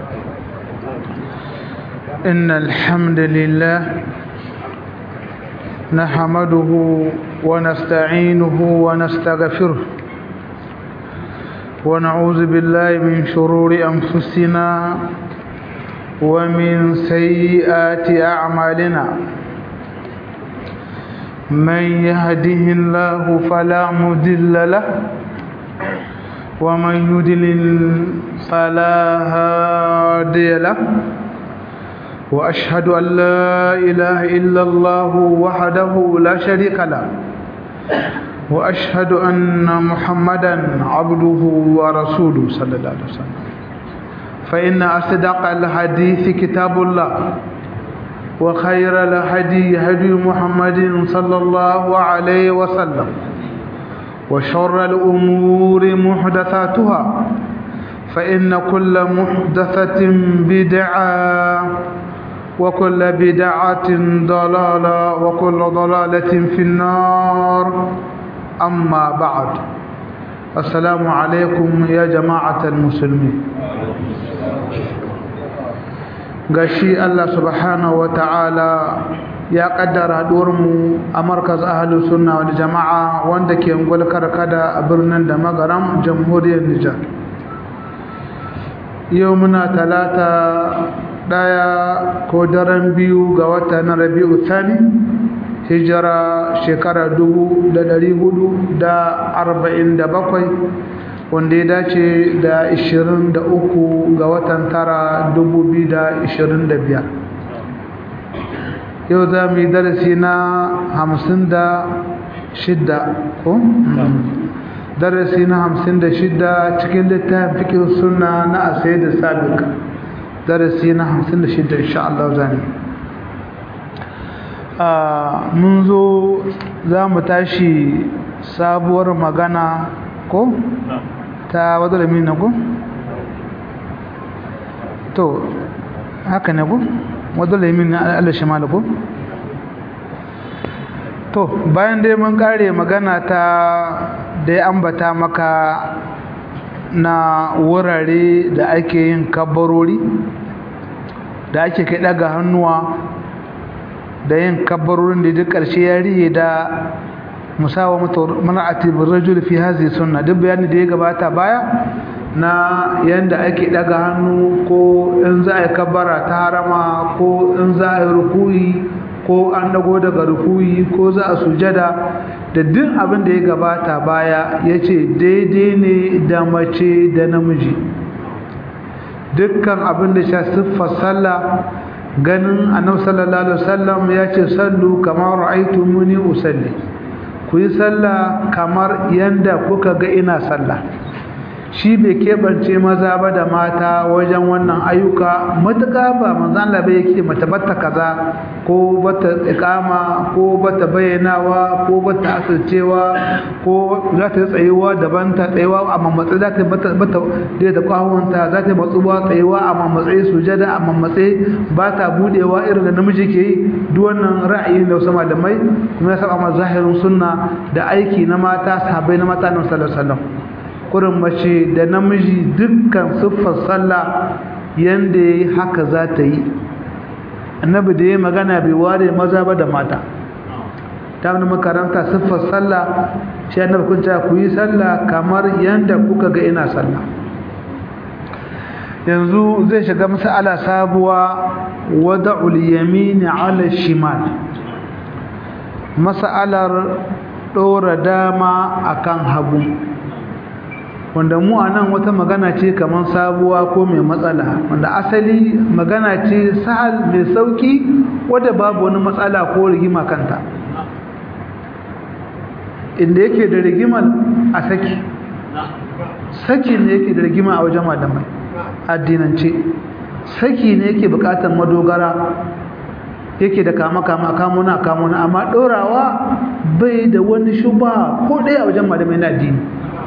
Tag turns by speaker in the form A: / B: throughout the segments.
A: إن الحمد لله نحمده ونستعينه ونستغفره ونعوذ بالله من شرور أنفسنا ومن سيئات أعمالنا من يهده الله فلا مضل له ومن يضلل فلا هادي له وأشهد أن لا إله إلا الله وحده لا شريك له وأشهد أن محمدا عبده ورسوله صلى الله عليه وسلم فإن أصدق الحديث كتاب الله وخير الهدي هدي محمد صلى الله عليه وسلم وشر الأمور محدثاتها فإن كل محدثة بدعة وكل بدعة ضلالة وكل ضلالة في النار أما بعد السلام عليكم يا جماعة المسلمين gashi Allah subhanahu ta'ala ya kaddara mu a markaz ahlus sunna wal jama'a wanda ke ungwal karkada a birnin da magaram jamhuriyar Nijar yau muna talata daya ko daren biyu ga wata na Rabi'u Thani hijira shekara dubu da dari hudu da arba'in da bakwai wanda ya dace da 23 ga watan tara 2025 yau za mu yi darasi na 56 ko? darasi na 56 cikin littafin fikin suna na asai da sabik darasi na 56 insha Allah zane mun zo za mu tashi sabuwar magana ko? ta wadda min na ku? to haka ne ku? wadda min na Allah shi malaku? to bayan dai mun kare magana ta da ya ambata maka na wurare da ake yin kabbarori da ake kai daga hannuwa da yin kabbarorin da duk ƙarshe ya riye da musawa mana'ati birrajul fi hazi sunna duk bayani da ya gabata baya na yanda ake daga hannu ko in za a yi kabbara ta harama ko in za a yi rukuyi ko an dago daga rukuyi ko za a sujada da duk abin da ya gabata baya ya ce daidai ne da mace da namiji dukkan abin da sha siffar sallah ganin annabi sallallahu alaihi wasallam ya ce sallu kamar ra'aytumuni usalli ku yi sallah kamar yanda kuka ga ina sallah shi bai keɓance maza ba da mata wajen wannan ayyuka matuƙa ba manzan labe yake mata bata kaza ko bata ikama ko bata bayyanawa ko bata asircewa ko za ta tsayuwa daban ta tsayuwa a mammatsi za ta bata bata da ta kwahonta za ta matsuwa tsayuwa a mammatsi sujada a mammatsi ba ta budewa irin da namiji ke yi duk wannan ra'ayi da wasu malamai kuma ya saba ma zahirin sunna da aiki na mata sahabbai na mata na sallallahu alaihi wasallam kurin mace da namiji dukkan siffar sallah yanda yayi haka za ta yi annabi da ya magana bai ware maza ba da mata ta wani makaranta siffar sallah shi annabi kun ce ku yi sallah kamar yanda kuka ga ina sallah yanzu zai shiga mas'ala sabuwa wada'ul yamini ala shimal mas'alar dora dama akan hagu wanda mu a nan wata magana ce kamar sabuwa ko mai matsala wanda asali magana ce sahal mai sauki wadda babu wani matsala ko rigima kanta inda yake da rigimar a saki saki ne yake da rigima a wajen malamai addinance saki ne yake bukatar madogara yake da kama kama kamuna kamuna amma ɗorawa bai da wani shuba ko ɗaya a wajen malamai na addini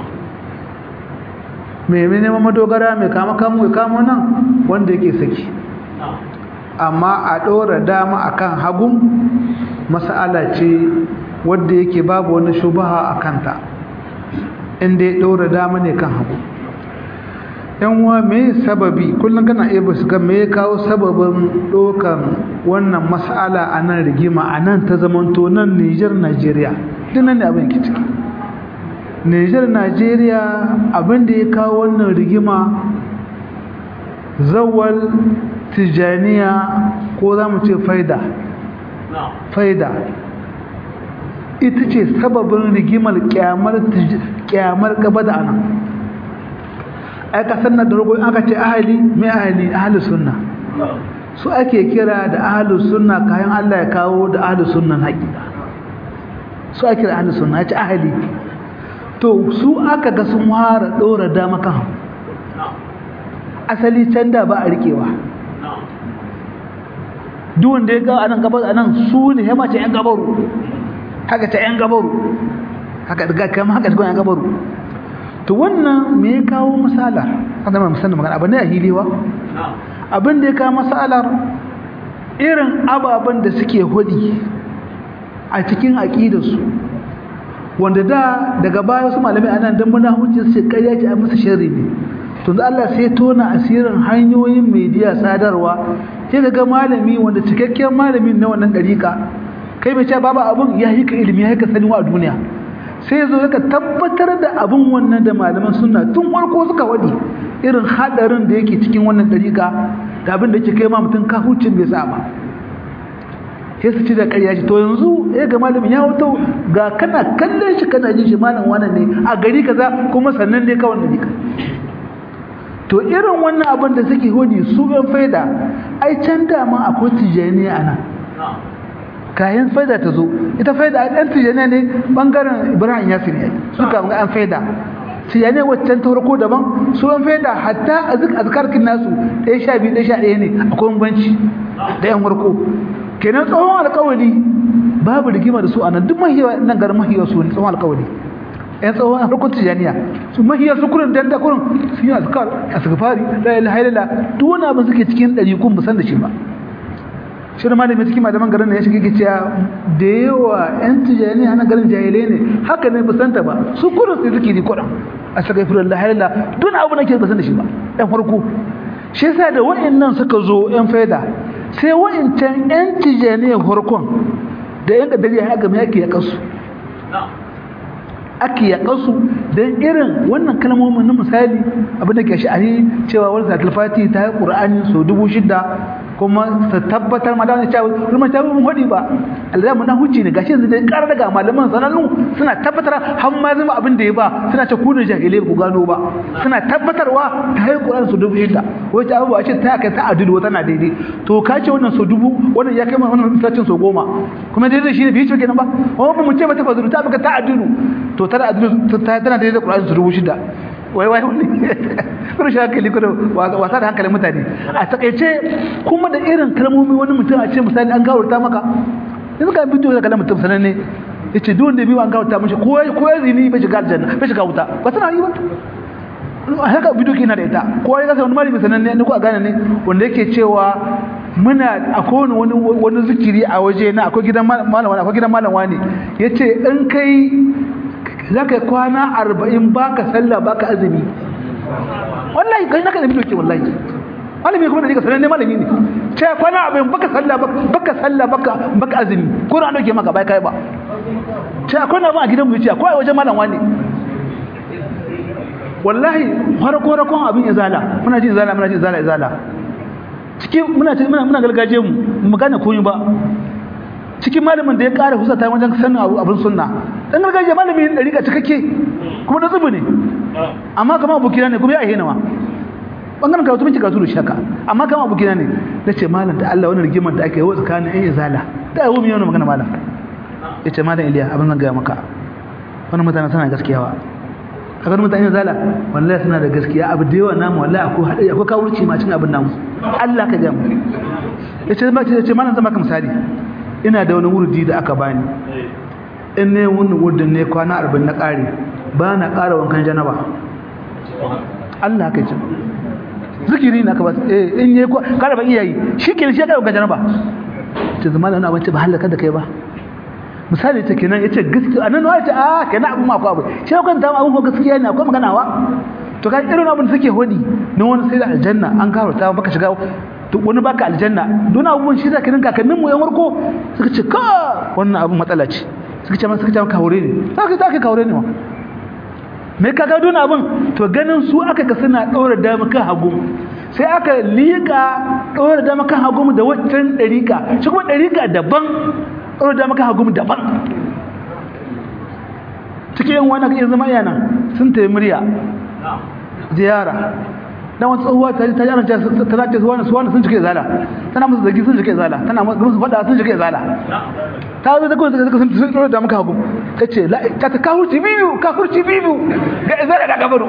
A: mai neman madogara mai kama kamo ya kamo nan wanda yake saki amma a ɗora dama akan hagun mas'ala ce wadda yake babu wani shubaha a kanta inda ya ɗora dama ne kan hagu yan uwa me sababi kullum kana iya su ga me kawo sababin dokan wannan mas'ala a nan rigima a nan ta zamanto nan Niger Nigeria duk nan ne abin ke ciki Niger Nigeria abin da ya kawo wannan rigima zawal tijaniya ko za mu ce faida faida ita ce sababin rigimar kyamar gaba da ana ai kasar na da rogo aka ce ahali mai ahali ahali sunna su ake kira da ahali sunna kayan Allah ya kawo da ahali sunnan haƙiƙa su ake da ahali sunna ya ce ahali to su aka ga sun fara ɗora dama kan asali can da ba a riƙewa duk wanda ya ga anan gabar anan su ne ya mace yan gabaru haka ta yan gabaru haka daga kama haka ta yan gabaru to wannan me ya kawo misalar kada mai musamman magana abin da ya hilewa abin da ya kawo misalar irin ababen da suke hudi a cikin aƙidarsu wanda da daga baya su malamai anan dan muna hujjar su ƙarya ce a musu sharri ne to da Allah sai tona asirin hanyoyin media sadarwa sai ga malami wanda cikakken malamin na wannan dariƙa kai mai cewa babu abun ya yi ka ilimi ya yi ka sani wa duniya sai zo ka tabbatar da abun wannan da malaman sunna tun farko suka wadi irin hadarin da yake cikin wannan dariƙa da abin da yake kai ma mutum kahucin bai sa ba sai su ci da ƙarya shi to yanzu ya ga malamin ya wato ga kana kallon shi kana jin shi malam wannan ne a gari kaza kuma sannan ne ka wannan dariƙa to irin wannan abin da suke hodi su ɗan faida ai can dama akwai tijaniya a nan kayan faida ta zo ita faida ɗan tijaniya ne ɓangaren ibrahim yasir ne suka ga an faida tijaniya waccan ta farko daban su ɗan faida hatta a azkarkin nasu ɗaya sha biyu ɗaya sha ɗaya ne akwai banci da yan farko kenan tsohon alkawali babu rigima da su a nan duk mahiyawa nan garin mahiyawa su ne tsohon alkawali yan tsawon harkar tijaniya su mahiyar su kurin danda kurin su yi azkar asgafari la ilaha illallah duk wani abin suke cikin ɗari kun musan da shi ba shi da malamin cikin malaman garin ne ya shiga cewa da yawa yan tijaniya na garin jahilai ne haka ne musanta ba su kurin su suke ni kurin asgafari la ilaha illallah duk abu nake musan da shi ba yan farko shi yasa da wa'annan suka zo yan faida sai wa'ancan yan tijaniya farkon da yan kadari ya ga me yake ya kasu ake yaƙansu don irin wannan kalmomin na misali abin da ke sha'ani cewa wani zatul fati ta yi ƙur'ani sau dubu shida kuma ta tabbatar ma da wani cewa rumar ta mun hudi ba alzai mun huci ne gashi yanzu dai ƙara daga malaman sanannu suna tabbatar har ma zama abin da ya ba suna ce kunin jahilai ku gano ba suna tabbatarwa ta yi ƙur'ani sau dubu shida wai ta abubuwa ce ta kai ta adilu tana daidai to ka ce wannan sau dubu wannan ya kai ma wannan sacin sau goma kuma daidai shi ne bai ce kenan ba wani ba mu ce ba ta fazuru ta baka ta adilu to tana adilu tana daidai da ƙur'ani su dubu shida wai wai wani kuma shi hankali kuma wasa da hankalin mutane a takaice kuma da irin kalmomi wani mutum a ce misali an gawarta maka yanzu ka bidiyo da kalan mutum sananne ya ce duk wanda biyu an gawarta mashi ko ya zini bai shiga aljanna bai shiga wuta ba suna yi ba a haka bidiyo ke na da ita ko ya kasa wani malami sananne ne ko a gane ne wanda yake cewa muna akwai wani wani zikiri a waje na akwai gidan malam akwai gidan malam wani yace in kai za ka yi kwana arba'in ba ka sallah ba ka azumi wallahi kai naka da bido ke wallahi malami kuma da nika sanar ne malami ne ce kwana arba'in baka sallah baka sallah baka baka azumi ko na dauke maka bai kai ba ce akwai na ba a gidan mu yace akwai wajen malam wani wallahi farko rakon abin izala muna jin izala muna jin izala izala cikin muna muna muna gargaje mu mu gane komai ba cikin malamin da ya ƙara kusa ta wajen sanin abin sunna dan gargajiya malami ne dariƙa cikakke kuma da zubu ne amma kama abokina ne kuma ya ahena ma bangaren karatu mun ci karatu da shaka amma kama abokina ne na ce malam da Allah wani rigimar da ake yi wa tsakanin ɗan izala da abu mai wani magana malam ya ce malam iliya abin zan gaya maka wani mutane suna gaskiya wa a ganin mutane izala wallahi suna da gaskiya abu da yawa namu wallahi akwai haɗari akwai kawurci ma cin abin namu Allah ka gaya mu ya ce malam zan maka misali ina da wani wurdi da aka bani in ne wani wurdin ne kwana arba'in na ƙare ba na ƙara wankan janaba Allah ka ce zikiri na ka ba eh in yi ƙara ban iyayi shi ke shi ya ƙara wankan janaba ce zama da wani abinci ba halaka da kai ba misali ta kenan ya ce gaskiya a nan wa ce a kenan abin ma akwai abu shi ya kwanta abin ko gaskiya ne akwai maganawa to kai irin abin da suke hodi na wani sai da aljanna an karanta baka shiga to wani baka aljanna don abubuwan shi zaka ninka kakannin mu yan warko suka ce ka wannan abin matsala ce suka ce suka ce maka haure ne zaka zaka kaure ne ma me ka ga don abin to ganin su aka ga suna daura dama kan hagu sai aka liƙa daura dama kan hagu da waccan dariƙa shi kuma dariƙa daban daura dama kan hagu daban cikin yan wani iya zama yana sun tayi murya ziyara dan wata tsohuwa ta ta yana ta tana ce suwana suwana sun cike zala tana musu zagi sun cike zala tana musu fada sun cike zala ta zo da kuma suka sun sun da muka hagu ta ce ta ta kafurci biyu kafurci biyu ga zala da gabaru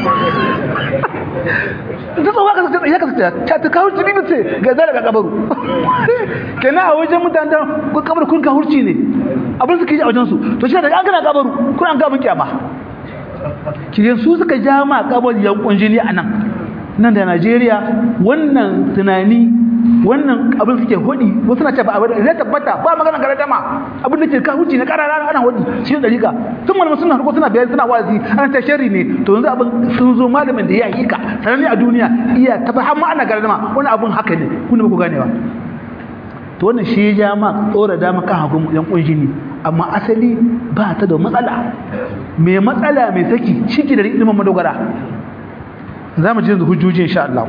A: ta tsohuwa ka ce ya ka ce ta ta kafurci biyu ce ga zala da gabaru kenan a wajen mutanen da kun kabar kun kafurci ne abin suke yi a wajen su to shi da an kana gabaru kun an gabin kyama kiyan su suka ja ma kabar yankun jini a nan nan da Najeriya wannan tunani wannan abin suke hodi wasu na ce ba abin da tabbata ba magana gare dama abin da ke ka huci na karara ana hodi shi da rika sun malama suna harko suna bayani suna wazi ana ta sharri ne to yanzu abin sun zo malamin da ya yi ka sananne a duniya iya tafi har ma ana gare dama wani abin haka ne kun ba ku gane ba to wannan shi ya ja ma tsora dama kan hagun yan kunshi ne amma asali ba ta da matsala mai matsala mai saki shi ke da ilimin madogara za mu ji yanzu hujjoji insha Allah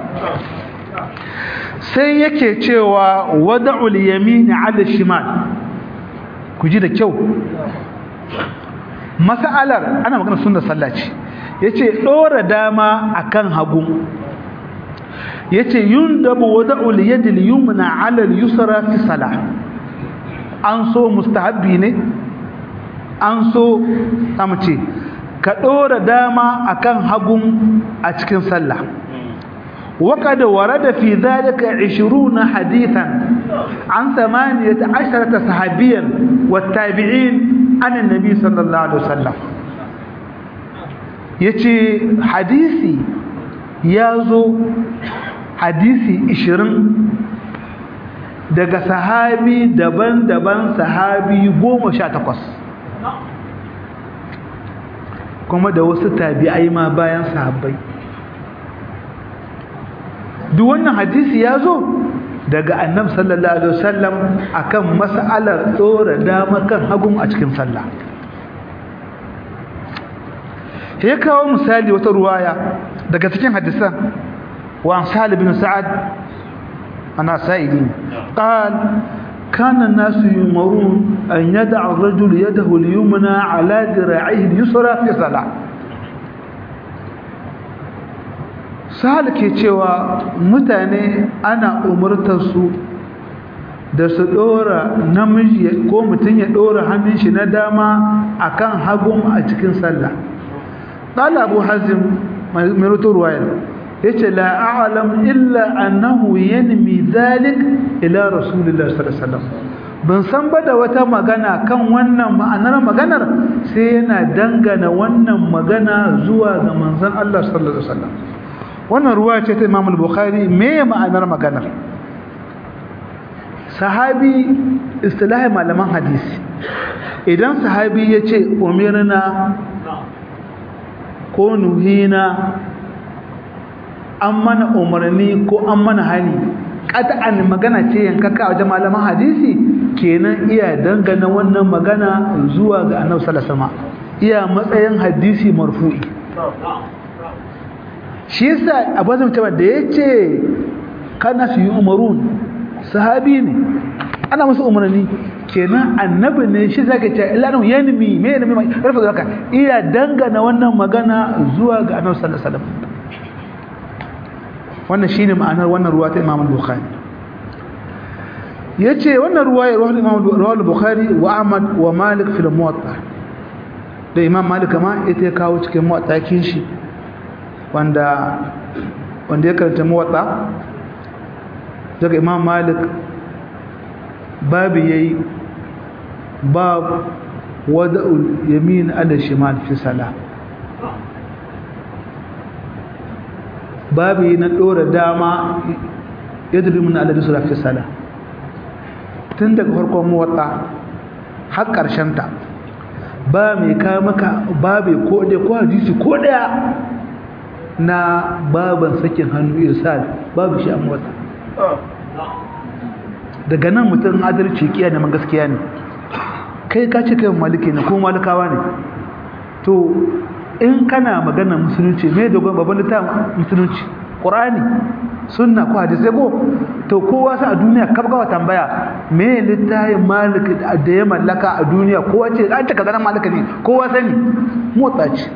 A: sai yake cewa wada'ul yamini 'ala shimal ku ji da kyau mas'alar ana magana sunnar sallah ce yace dora dama akan hagu yace yundabu wada'ul yadi al-yumna 'ala al-yusra fi salah an so mustahabbi ne an so ce ka ɗora dama akan hagun a cikin sallah وقد ورد في ذلك عشرون حديثا عن ثمانية عشرة صحابيا والتابعين عن النبي صلى الله عليه وسلم يتي حديثي يازو حديثي عشرين daga sahabi daban-daban sahabi goma sha takwas kuma da wasu tabi'ai ma bayan sahabbai duk wannan hadisi ya zo daga annabi sallallahu alaihi wasallam akan mas'alar tsora dama kan hagun a cikin sallah ya kawo misali wata ruwaya daga cikin hadisan wa an salih bin sa'ad ana sa'idi qal كان الناس يمرون أن يدع الرجل يده اليمنى على ذراعيه اليسرى في صلاة sahal ke cewa mutane ana umartarsu da su ɗora namiji ko mutum ya ɗora hannun shi na dama akan hagun a cikin sallah ɗala abu hazin mai ruturwayar ya ce la'alam illa annahu yanmi zalik ila rasulullah sallallahu ban san ba da wata magana kan wannan ma'anar maganar sai yana dangana wannan magana zuwa ga manzon Allah sallallahu alaihi wasallam wannan ruwa ce ta Imam al-Bukhari me ma'anar maganar sahabi istilahi malaman hadisi idan sahabi ya ce umirna ko nuhina an mana umarni ko an mana hani qat'an magana ce yankaka a wajen malaman hadisi kenan iya dangana wannan magana zuwa ga Annabi sallallahu alaihi wasallam iya matsayin hadisi marfu'i shi yasa abu zai mutum da ya ce kana su yi umarun sahabi ne ana musu umarni kenan annabi ne shi zaka ce ilanu yanmi me yanmi mai rufe zaka iya dangana wannan magana zuwa ga annabi sallallahu alaihi wasallam wannan shine ma'anar wannan ruwa ta Imam Bukhari yace wannan ruwaya ruwan Imam Bukhari wa Ahmad wa Malik fil Muwatta da Imam Malik ma ita ya kawo cikin Muwatta kin shi wanda wanda ya karanta muwatta daga imam malik babu yayi bab wada'ul yamin ala shimal fi salah babu na dora dama yadda mun ala dusura fi salah tun daga farkon muwatta har karshen ta ba mai ka maka babu ko dai ko hadisi ko daya na baban sakin hannu irsal babu shi a motsa daga nan mutum adalci kiya neman gaskiya ne kai ka ce kai maliki ne ko malikawa ne to in kana magana musulunci me dogon babban littafin musulunci qur'ani sunna ko hadisi ko to kowa sa a duniya kaf gawa tambaya me littafin maliki da ya mallaka a duniya kowa ce an ta kaza malika ne kowa sani motsa ce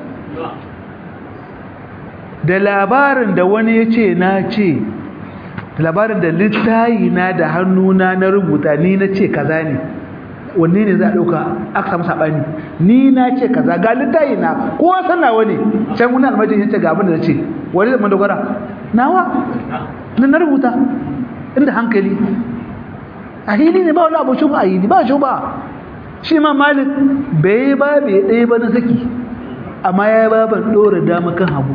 A: da labarin da wani ya ce na ce labarin da littayi na da hannuna na rubuta ni na ce kaza ne wanne ne za a ɗauka aka samu saɓani ni na ce kaza ga littayi na kowa sana wani can wani almajin ya ce ga abin da na ce wani zama dogara nawa na na rubuta inda hankali a hili ne ba wani abu shuba a hili ba shuba shi ma malik bai ba bai ɗaya ba na saki amma ya ba ban ɗora dama kan hagu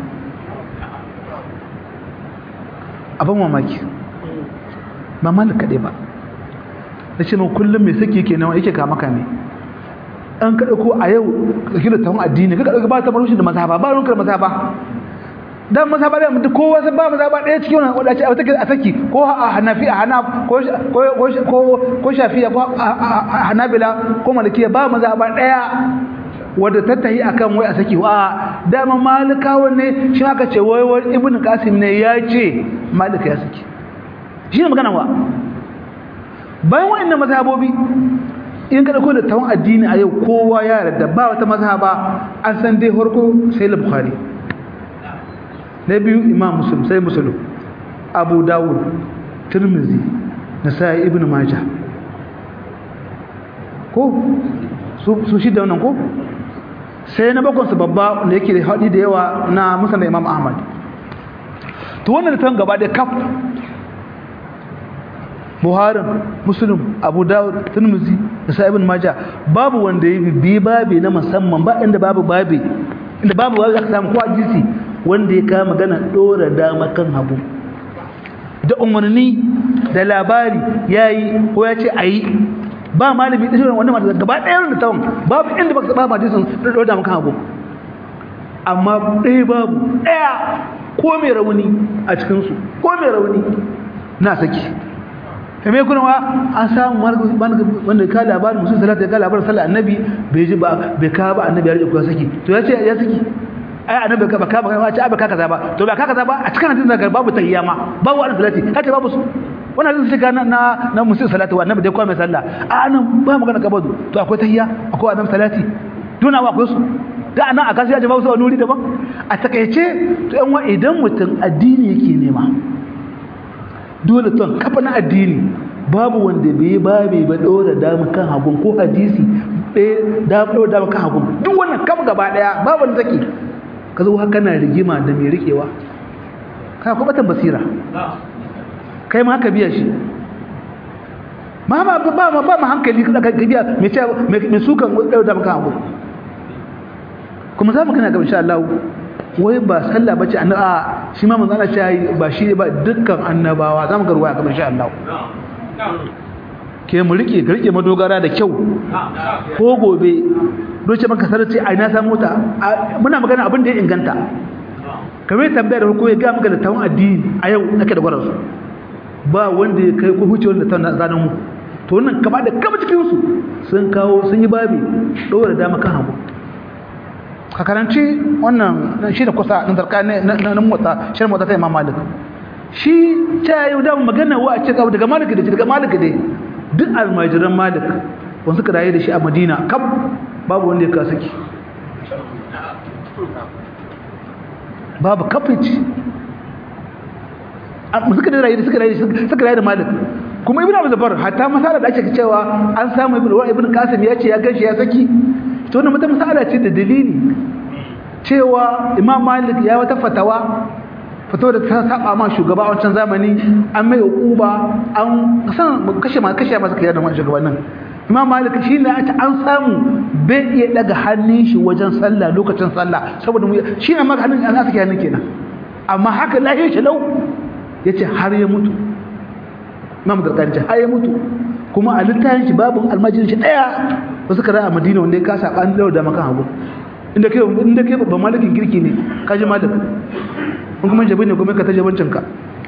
A: abin mamaki ba malik kaɗai ba na ce min kullum mai saki ke nawa yake kama kame an kaɗa ko a yau ɗauki da tawon addini ka ɗauki ba ta marushin da mazhaba ba runkar mazhaba dan mazhaba da mutu kowa sai ba mazhaba ɗaya cikin wannan wadace a take a saki ko a hanafi a hana ko ko ko shafiya ko a hanabila ko malikiya ba mazhaba ɗaya wadda ta tahi akan wai a saki wa dama malikawan ne shi aka ce wai wai ibnu qasim ne ya ce malika ya saki shi ne magana wa bayan wa'annan mazhabobi in ka dauko da tawon addini a yau kowa ya yarda ba wata mazhaba an san dai farko sai al-bukhari na biyu imam muslim sai muslim abu dawud tirmizi nasai ibn majah ko su shi da wannan ko sai na bakon su babba da yake da haɗi da yawa na musan da imam ahmad to wannan da gaba da kaf buharin muslim abu dawud tirmidhi da sa'ibin maja babu wanda ya bi babi na musamman ba inda babu babi inda babu babi aka samu ko hadisi wanda ya kama magana dora dama kan hagu da umarni da labari yayi ko ya ce ayi ba malami da shirin wannan mata gaba ɗaya da tawon babu inda baka saba hadisin da dora dama kan hagu amma ɗaya babu ɗaya ko mai rauni a cikinsu ko mai rauni na saki kame kuna wa an samu wanda ka labarin musul salatu ya ka labarin sallar annabi bai ji ba bai ka ba annabi ya rike kuwa saki to ya ce ya saki ai annabi ka ba ka ba ce ba ka kaza ba to ba ka kaza ba a cikin hadisin da babu tahiyya ma babu wannan salati ka ce babu su wannan hadisin shiga na na musul salatu annabi dai kuma mai sallah a nan ba magana kabadu to akwai tahiyya akwai annabi salati duna wa akwai su da anan a kasu ya ce babu su a nuri daban a takaice to yan wa idan mutum addini yake nema dole ton kafa na addini babu wanda bai babe ba dora dama kan hagun ko hadisi ɗaya da dora dama kan hagun duk wannan kafa gaba daya babu wanda take ka zo haka na rigima da mai rikewa ka kuma batan basira kai ma haka biya shi ma ba ba ba ma hankali ka biya mai ce mai sukan dora dama kan hagun kuma za mu kana ga insha Allah wai ba sallah bace annabi shi ma manzo Allah ya ba shi ba dukkan annabawa zamu ga ruwaya kamar insha Allah ke mu rike ka rike madogara da kyau ko gobe doce maka sarce ai na samu ta muna magana abin da ya inganta kamar tambayar ko ya ga maka da tawon addini a yau nake da gwaransu ba wanda ya kai ko huce wanda ta zanen mu to wannan kaba da kaba cikin su sun kawo sun yi babi dora dama kan hagu ka karanci wannan shi da kusa na zarka na motsa shirin motsa ta imam malik shi ta yi da magana wa a ce daga malik da daga malik da duk almajiran malik wanda suka rayu da shi a madina kaf babu wanda ya ka saki babu kafici suka da rayu suka rayu suka rayu da malik kuma ibn abu zabar hatta masala da ake cewa an samu ibn ibn qasim ya ce ya gashi ya saki to wannan wata masala ce da dalili cewa imam malik ya wata fatawa fatawa da ta saba ma shugaba a wancan zamani an mai uquba an san kashe ma kashe masa kai da wannan shugabannin imam malik shi ne an samu bai iya daga hannun shi wajen sallah lokacin sallah saboda shi ne maka hannun an sake hannun kenan amma haka lahiyar shi lau yace har ya mutu imam gargajiya har ya mutu kuma a littafin shi babu almajirin shi daya wasu kara a madina wanda ya kasa an lau da makan hagu inda kai inda kai babban malikin girki ne kaji malik in kuma jabi ne kuma ka ta jabancinka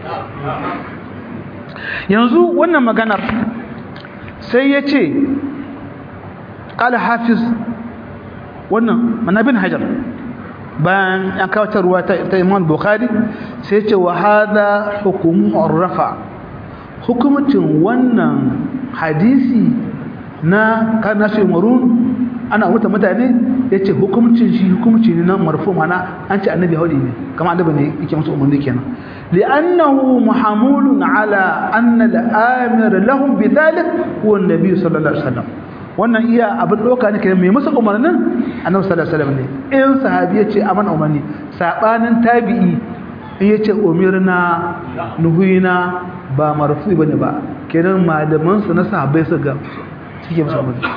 A: yanzu wannan maganar sai ya ce ƙala hafiz wannan manabin hajar bayan an kawatarwa ta imam bukhari sai ce wa hada hukumu rafa hukumcin wannan hadisi na kanasu marun ana wuta mutane ya ce hukumcin shi hukumci ne na marfu mana an ce annabi haudi ne kama annabi ne yake musu umarni kenan li'annahu muhamulun ala anna al-amir lahum bidhalik huwa an-nabi sallallahu alaihi wasallam wannan iya abin doka ne kenan mai musu umarnin annabi sallallahu alaihi wasallam ne in sahabi ya ce aman umarni sabanin tabi'i in ya ce umirna nuhina ba marfu bane ba kenan malaman su na sahabbai su ga suke musu umarni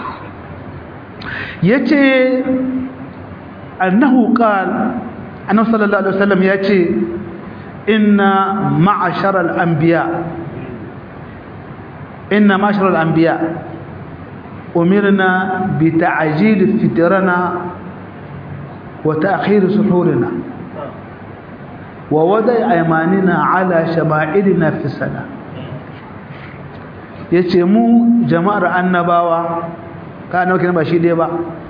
A: yace annahu qala annabi sallallahu alaihi wasallam yace inna ma'ashar al-anbiya inna ma'ashar al-anbiya umirna bi ta'jil fitrana wa ta'khir suhurina wa wada'i aymanina ala shama'ilina fi salah yace mu jama'ar annabawa ka annabi kenan ba shi dai ba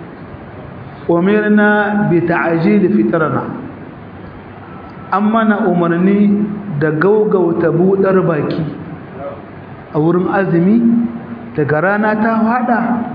A: umirna bi ta'jil fitrana amma na umarni da gaugauta budar baki a wurin azumi daga rana ta fada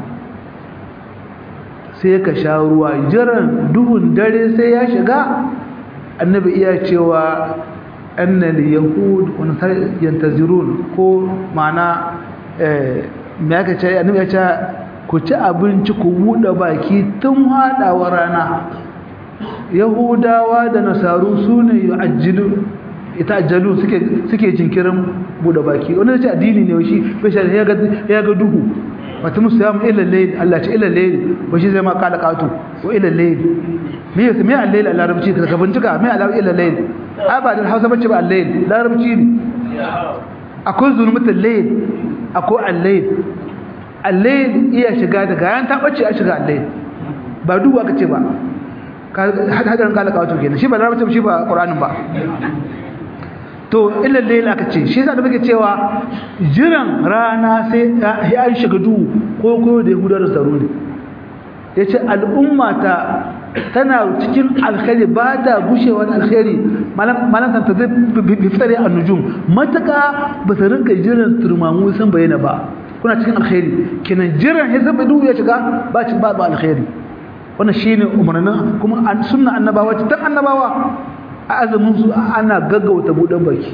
A: sai ka sha ruwa jiran duhun dare sai ya shiga annabi iya cewa annal yahud yantazirun ko ma'ana eh me aka ce annabi ya ce ku ci abinci ku buɗe baki tun haɗawa rana yahudawa da nasaru su ne yu'ajjilu ita ajjalu suke suke jinkirin buɗe baki wanda ce addini ne shi bai ya ga ya ga duhu wata musu ya mu ila layl Allah ce ila layl ba shi zai ma kala katu ko ila layl me yasa me al-layl a larabci ka ka bincika me al ila layl ai ba da Hausa bace ba al-layl larabci ne akwai zulmutul layl akwai al-layl al-layl iya shiga daga yan ta bace a shiga al-layl ba duba ka ce ba hadarin kala kawatu kenan shi ba larabci shi ba qur'anin ba to illa layl aka ce shi yasa da muke cewa jiran rana sai ya shiga duhu ko ko da yahuda da tsaro ne yace al'umma ta tana cikin alkhairi ba da gushewa alkhairi malam malam ta bi fitare an-nujum mataka ba ta rinka jiran turmamu san bayyana ba kuna cikin alkhairi kenan jiran ya zaba duhu ya shiga ba ci ba alkhairi wannan shine umarnin kuma sunna annabawa ta annabawa a azumin su ana gaggauta buɗe baki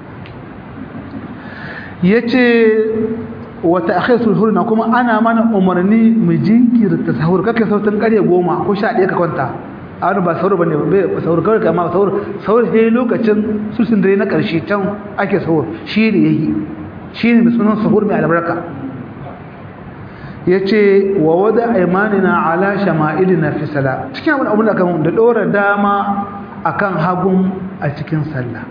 A: yace wa ta'khirul hurna kuma ana mana umarni mu jinkirta sahur kake sautin kare goma ko 11 ka kwanta a wani ba sahur bane ba sahur kawai kama sahur sahur sai lokacin sulsun dare na karshe can ake sahur shi ne yayi shi ne sunan sahur mai albarka yace wa wada aymanina ala shama'ilina fi salat cikin abin abin da kan da dora dama akan hagun a cikin sallah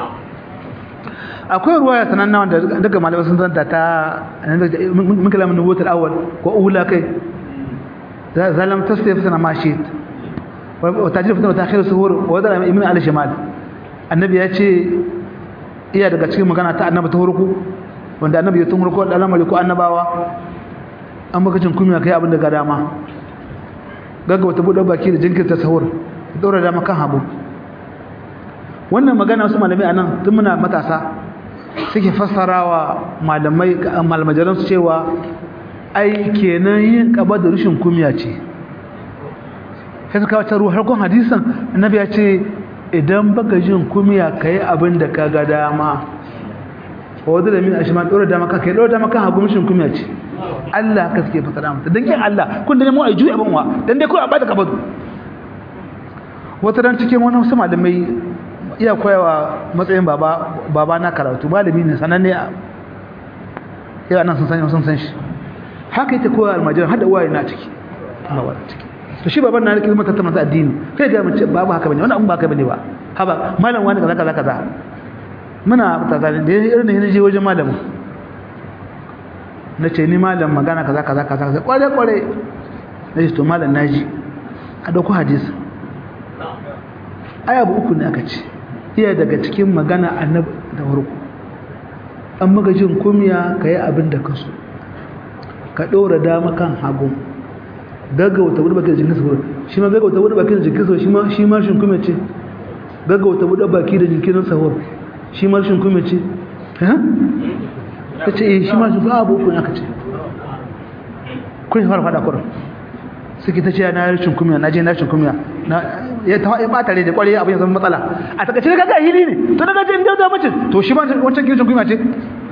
A: akwai ruwaya sananna wanda daga malamai sun zanta ta mun kalamin nubutul awwal ko ula kai zalam tasrif sana mashit wa tajrif ta ta'khir suhur wa dara ibn al shimal annabi ya ce iya daga cikin magana ta annabi ta hurku wanda annabi ya tun hurku da lamari ko annabawa an baka cin kumiya kai abin da ga dama gaggawa ta bude baki da jinkirta sahur daura dama kan habu wannan magana wasu malamai anan tun muna matasa suke fassarawa malamai malamajaran su cewa ai kenan yin kaba da rushin kumiya ce sai suka wata ruwa harkon hadisan annabi ya ce idan baka jin kumiya kai abin da ka ga dama wadda da min ashman dora dama kan kai dora dama kan hagu mishin kumiya ce Allah ka suke fassara mata dan kin Allah kun da mu ai juya banwa dan dai ko a bada kabadu wata ran cikin wani wasu malamai iya koyawa matsayin baba baba na karatu malami ne sananne a yau nan sun san sun san shi haka yake koya almajiran hada uwaye na ciki baba na ciki to shi baban na nake mata ta masa addini kai ga mace babu haka bane wannan abun ba haka bane ba haba malam wani kaza kaza kaza muna tsakanin da irin ne je wajen malamin na ce ni malam magana kaza kaza kaza kware kware na ce to malam naji a dauko hadisi aya abu uku ne aka ce iya daga cikin magana annabi da farko an maka jin kumya ka yi abin da ka so ka ɗora dama kan hagu gaggauta wadda baki da jikin sauran shi ma gaggauta wadda baki da jikin sauran shi ma shi ma shin kumya ce gaggauta wadda baki da jikin sauran shi ma shin kumya ce ha ta ce eh shi ma shin kumya abu kun aka ce kun yi fara fada kurin suke ta ce na rashin kumya na je na rashin kumya na ya ta ya bata da kwarai abin ya zama matsala a takaice ga ga hili ne to daga jin dauda mace to shi ma wancan kirkin kumya ce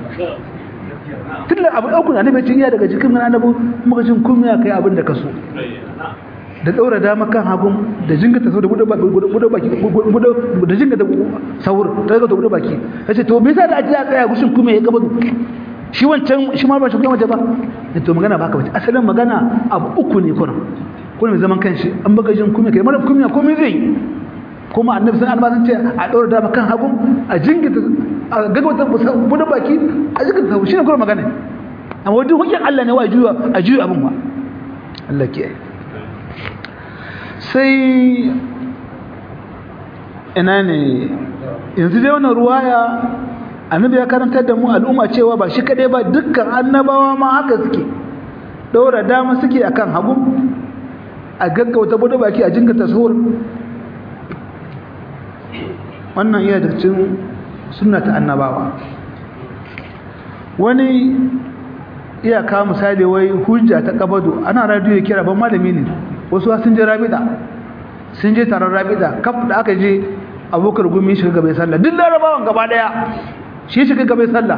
A: tunda abu dauku na nabi cin iya daga jikin annabi muka jin kumya kai abin da ka so da daura dama kan hagun da jingata sau da buɗe baki da jingata saur ta ga buɗe baki yace to me yasa da ajiya tsaya gushin kumya ya gaba shi wancan shi ma ba shi kuma ba to magana baka bace asalin magana abu uku ne kuna kuna mai zaman kanshi an baka jin kuma kai mara kuma komai zai kuma annabi sun albasan ce a daura dama kan hagu a jingita a gagwata buɗe baki a jingita sau shi ne kuma magana amma wajen hujjar Allah ne wa juya a juya abin wa Allah ke sai ina ne yanzu dai wannan ruwaya annabi ya karantar da mu al'umma cewa ba shi kadai ba dukkan annabawa ma haka suke daura dama suke akan hagu a gaggauta bude baki a jinga tasawur wannan iya da cikin sunna ta annabawa wani iya kawo misali wai hujja ta kabado ana radiyo kira ban malami ne wasu sun je rabida sun je taron rabida kaf da aka je abokar gumi shiga gaba sallah duk larabawan gaba daya shi shiga gaba sallah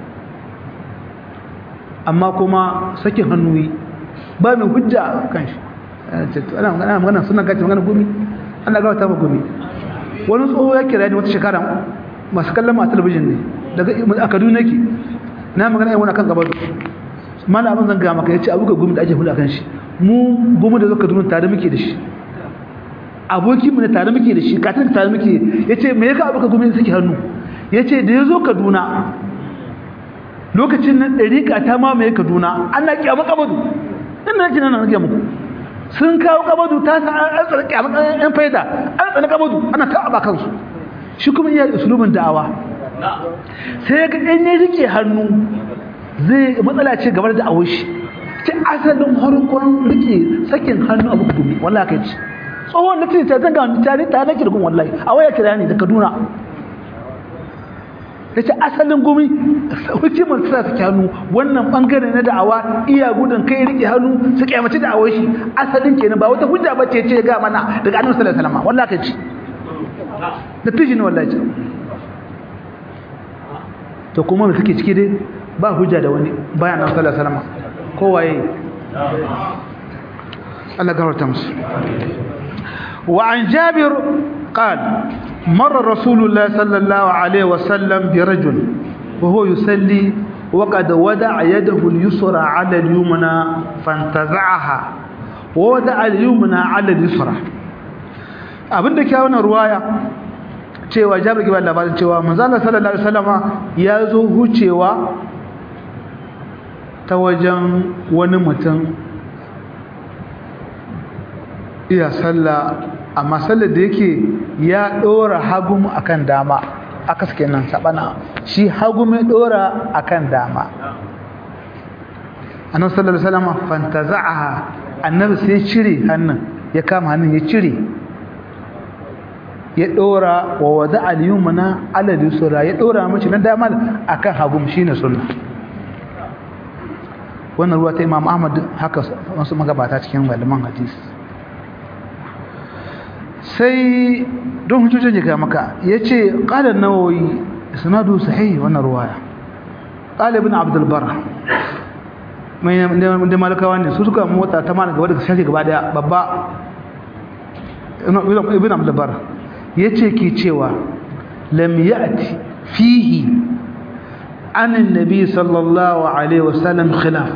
A: amma kuma sakin hannuyi ba mai hujja kan shi ana magana magana suna gaci magana gumi ana gawa ta gumi wani tsoho ya kira ni wata shekara masu kallon masu talabijin ne daga a kaduna ke na magana yi wani kan gaba mana abin zan gama ka ya ce abuka gumi da ake hula kan shi mu gumi da zo kaduna tare muke da shi aboki mu ne tare muke da shi katin tare muke ya ce me ya ka abuka gumi da suke hannu ya ce da ya zo kaduna lokacin nan ɗariƙa ta mamaye kaduna ana kyamu kabadu inda nake nan nake muku sun kawo kabadu ta sa an tsara kyamu yan faida an tsara kabadu ana ta aba kansu shi kuma iya usulubin da'awa sai ga ɗan ya rike hannu zai matsala ce gabar da awon shi ce asalin harkon rike sakin hannu abu gumi wallahi kai ce tsohon na ce ta zanga wani tare ta nake da gun wallahi a waya kira ne da kaduna ya ce asalin gumi hukimar sa su hannu wannan bangare na da'awa iya gudun kai rike hannu su kyamaci da'awar shi asalin kenan ba wata hujja ba ce ce ga mana daga annabi sallallahu alaihi wasallam wallahi kai ci da tiji ne wallahi ce to kuma me kake ciki dai ba hujja da wani bayan annabi sallallahu alaihi wasallam kowaye Allah gafarta musu وعن جابر قال مر رسول الله صلى الله عليه وسلم برجل وهو يصلي وقد ودع يده اليسرى على اليمنى فانتزعها وودع اليمنى على اليسرى abinda ke wannan ruwaya cewa jabir ke ba labarin cewa manzala sallallahu alaihi wasallama ya zo hucewa ta wajen wani mutum iya sallah amma sallar da yake ya dora hagum akan dama aka suke nan sabana shi hagum ya dora akan dama annabi sallallahu alaihi wasallam fantaza'aha annabi sai ya cire hannun ya kama hannun ya cire ya dora wa wada al-yumna ala al-yusra ya dora mace na dama akan hagum shine sunna wannan ruwa ta Imam Ahmad haka wasu magabata cikin malaman hadisi sai don hujjojin ya ga maka ya ce ƙalar nawoyi sanadu sahihi wannan ruwaya ƙalar ibn abdulbar da malakawa ne su suka mota ta mana gaba da shafi gaba daya babba ibn abdulbar ya ce ke cewa lam ya'ti fihi anin nabi sallallahu alaihi wasallam khilaf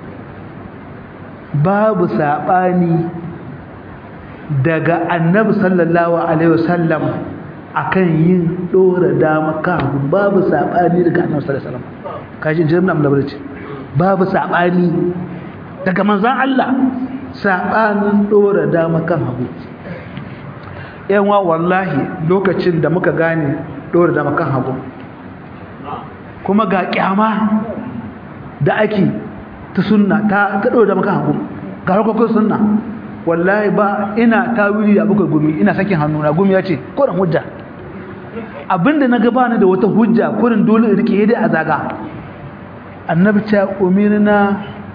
A: babu saɓani daga annabi sallallahu alaihi wasallam akan yin dora dama kan babu sabani daga annabi sallallahu alaihi wasallam kaji jirin nan da barci babu sabani daga manzon Allah sabanin dora dama kan hagu yanwa wallahi lokacin da muka gane dora da makan hagu kuma ga kyama da ake ta sunna ta ta dora da makan hagu ga harkokin sunna wallahi ba ina tawili da abuka gumi ina sakin hannu na gumi ya ce kodan hujja abinda na gabana da wata hujja kurin dole in rike dai a zaga annabi ta umirna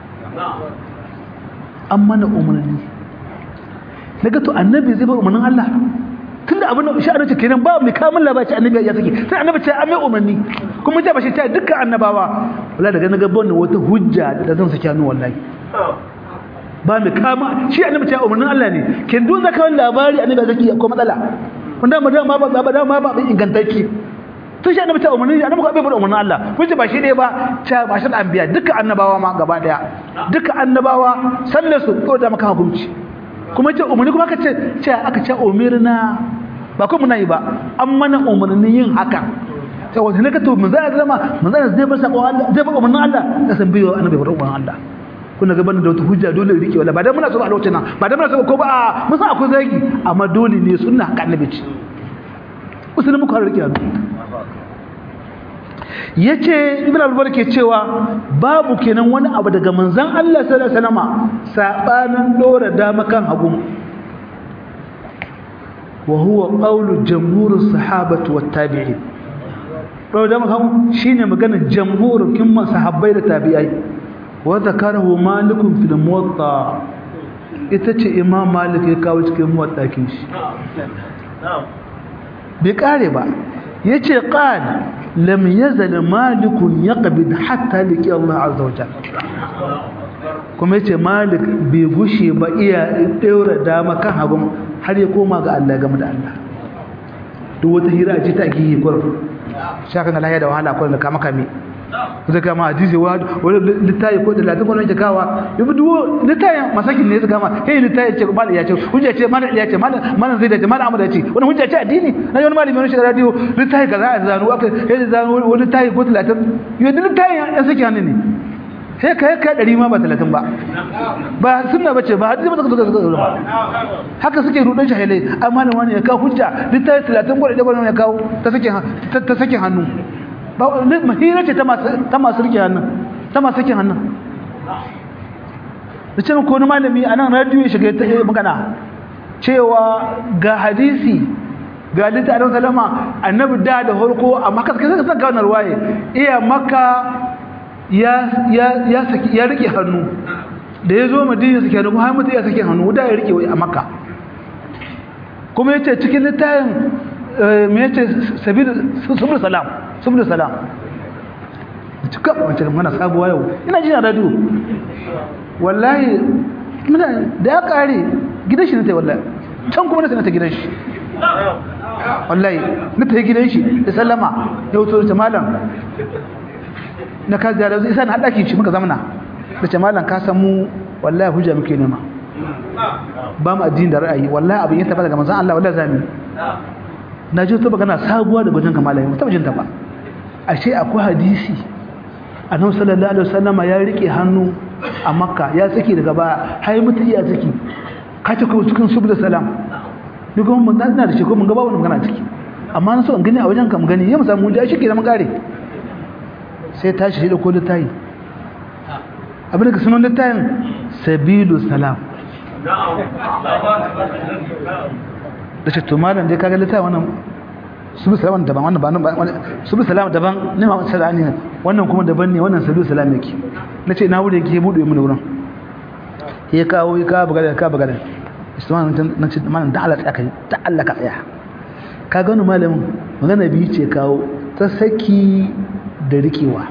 A: an mana umarni daga to annabi zai bar umarnin Allah tunda abin da shi annabi kenan ba mai kamun labaci annabi ya saki sai annabi ce an mai umarni kuma ta bashi ta dukkan annabawa wallahi daga na gaban wata hujja da zan saki hannu wallahi ba mai kama shi annabi ce umarnin Allah ne kin dun zaka wani labari annabi ya saki ko matsala wanda ma dama ba ba dama ba ingantacce to shi annabi ta umarni annabi ko bai bar umarnin Allah kun ce ba shi ne ba ta ba shi anbiya dukkan annabawa ma gaba daya dukkan annabawa sallar su ko da maka hukunci kuma ce umarni kuma aka ce ce aka ce umirna ba kuma muna yi ba an mana umarni yin haka sai wanda ne ka to mun zai zama mun zai zai bar sako Allah zai bar umarnin Allah ka san biyo annabi bar umarnin Allah kuna gaban da wata hujja dole rike wala ba dan muna so a lokacin nan ba dan muna so ko ba mun san akwai zagi amma dole ne sunna haka annabi ce usulun muka rike hannu yace ibn al ke cewa babu kenan wani abu daga manzon Allah sallallahu alaihi wasallama sabanin dora dama kan hagu wa huwa qawlu jamhurus sahabati wat tabi'in dora dama kan shine maganar jamhurin kimman sahabbai da tabi'ai wa zakarahu malikun fil muwatta ita ce imam malik ya kawo cikin muwatta kin shi bai kare ba yace qal lam yazal malik yaqbid hatta liqi Allah azza wa jalla kuma yace malik bai gushe ba iya daura dama kan hagun har ya koma ga Allah game da Allah duk wata hira ce ta giyi gurin shaka na lahiya da wahala ko da kama kame zai kama hadisi wa wani littayi ko da latin kwanan jikawa yabi duwo littayin masakin ne su kama hey littayi ce mal ya ce hujja ce mal ya ce mal mal zai da ce mal amur ya ce wani hujja ce addini na yi wani malami wani shiga radio littayi kaza a zanu aka hey zanu wani littayi ko talatin yau da littayin ya saki hannu ne sai ka yi kai ɗari ma ba talatin ba ba sunna ba ce ba hadisi ba suka suka ba haka suke rudin shahilai amma da wani ya kawo hujja littayi talatin gwada ɗaya ya kawo ta sake hannu mahira ce ta masu rike hannun ta masu rike hannun da ce ko wani malami a nan radiyo ya shiga ta magana cewa ga hadisi ga littafin salama annabi da da harko amma kaska sai ka gane ruwaye iya maka ya ya ya saki ya rike hannu da ya zo madina sake hannu har mutu ya sake hannu da ya rike a makka kuma yace cikin littafin me yace sabil subul salam subul salam cika wace mana sabuwa yau ina jin radio wallahi muna da ya kare gidan shi ne tai wallahi can kuma na ta gidan shi wallahi na ta gidan shi da sallama ya wuto da malam na ka ziyara zai isa na haɗaki shi muka zamana da ce malam ka san mu wallahi hujja muke nema ba mu addini da ra'ayi wallahi abin ya tabbata daga manzon Allah wallahi zamu na ji ta magana sabuwa da gujin kamala mu taba jin ta ba ashe akwai hadisi annabi sallallahu alaihi wasallama ya rike hannu a makka ya tsaki daga baya har mutu iya tsaki kace ko cikin subul salam ni kuma mun dan da shi ko mun ga babu magana ciki amma na so in gani a wajen ka mun gani ya mu samu da shi ke da mun kare sai tashi shi da ko littayi abin da sunan littayin sabilu salam da ce to malam dai kaga littafi wannan subu salam daban wannan ba nan subu salam daban ne ma salani wannan kuma daban ne wannan sabu salam yake nace na wuri yake bude mu wurin ya kawo ya kawo bagada ka bagada isman nan ce malam da Allah tsaka ta Allah ka tsaya ka gano malamin magana biyu ce kawo ta saki da rikewa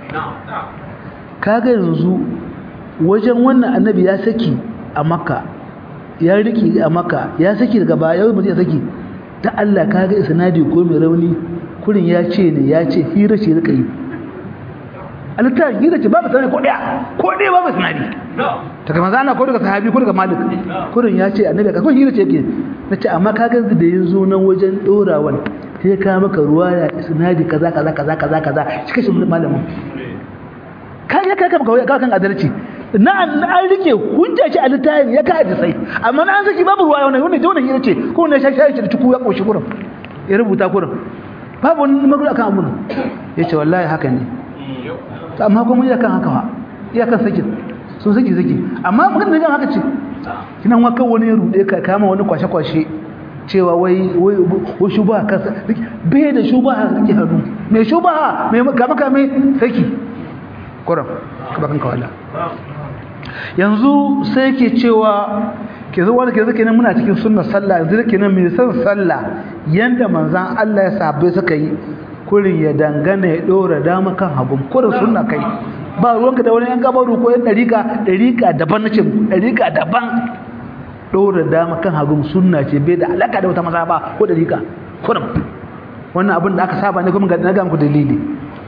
A: kaga yanzu wajen wannan annabi ya saki a makka ya riki a makka ya saki daga baya yau mutum ya saki ta Allah kaga isnadi ko mai rauni kurin ya ce ne ya ce hira ce rika yi alitta hira ce babu sanadi ko daya ko daya babu sanadi ta kama zana ko daga sahabi ko daga malik kurin ya ce annabi ka ko hira ce yake na ce amma kaga da ya zo nan wajen dorawan sai ka maka ruwa ya isnadi kaza kaza kaza kaza kaza shi kashe malamin kai ya kai ka maka kan adalci
B: na an rike hujja ce a littafin ya ka sai amma na an saki babu ruwa wannan wannan jona hira ce ko ne shashi shi da tuku ya koshi kurin ya rubuta kurin babu wani magana kan amuna yace wallahi haka ne amma kuma iya kan haka fa iya kan saki sun saki saki amma magana da haka ce kinan wa kan wani ya rude ka kama wani kwashe kwashe cewa wai wai shubha kansa bai da shubha kake hannu mai shubha mai kama kame saki kuran ka bakan kawala yanzu sai ke cewa ke zuwa da ke zuke nan muna cikin sunna sallah yanzu ke nan mai son sallah yanda manzan Allah ya sabai suka yi kurin ya dangana ya dora dama kan hagun kurin sunna kai ba ruwanka da wani yan gabaru ko yan dariƙa dariƙa daban nace dariƙa daban dora dama kan hagun sunna ce bai da alaka da wata maza ba ko dariƙa kurin wannan abin da aka saba ne kuma ga na ga muku dalili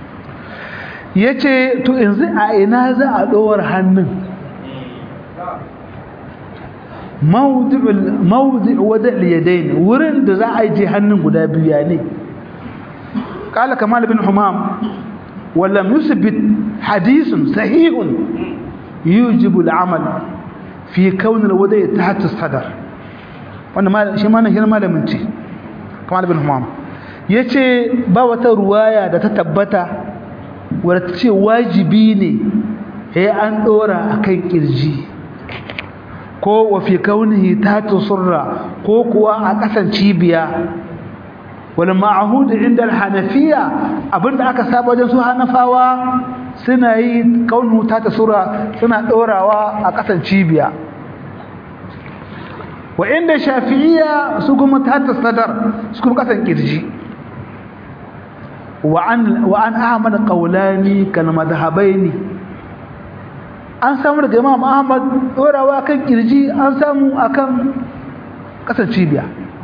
B: yace to yanzu a ina za a dora hannun mawdi' wada' al-yadayn wurin da za a je hannun guda biyu ya ne qala kamal bin humam wala yusbit hadithun sahihun yujibu al-amal fi kawn al-wada' tahta as-sadr wannan mal shi ma nan malamin ce kamal bin humam yace ba wata ruwaya da ta tabbata wadda ta ce wajibi ne ya an dora akan kirji ko wa fi kaunihi ta tusurra ko kuwa a kasan cibiya wal ma'hud inda al-hanafiya abinda aka saba wajen su hanafawa suna yi kaunu ta tusurra suna dorawa a kasan cibiya wa inda shafi'iyya su kuma ta tasadar su kuma kasan kirji wa an wa an ahmad qawlani kal madhhabaini an samu daga imam ahmad dorawa kan kirji an samu akan kasar cibiya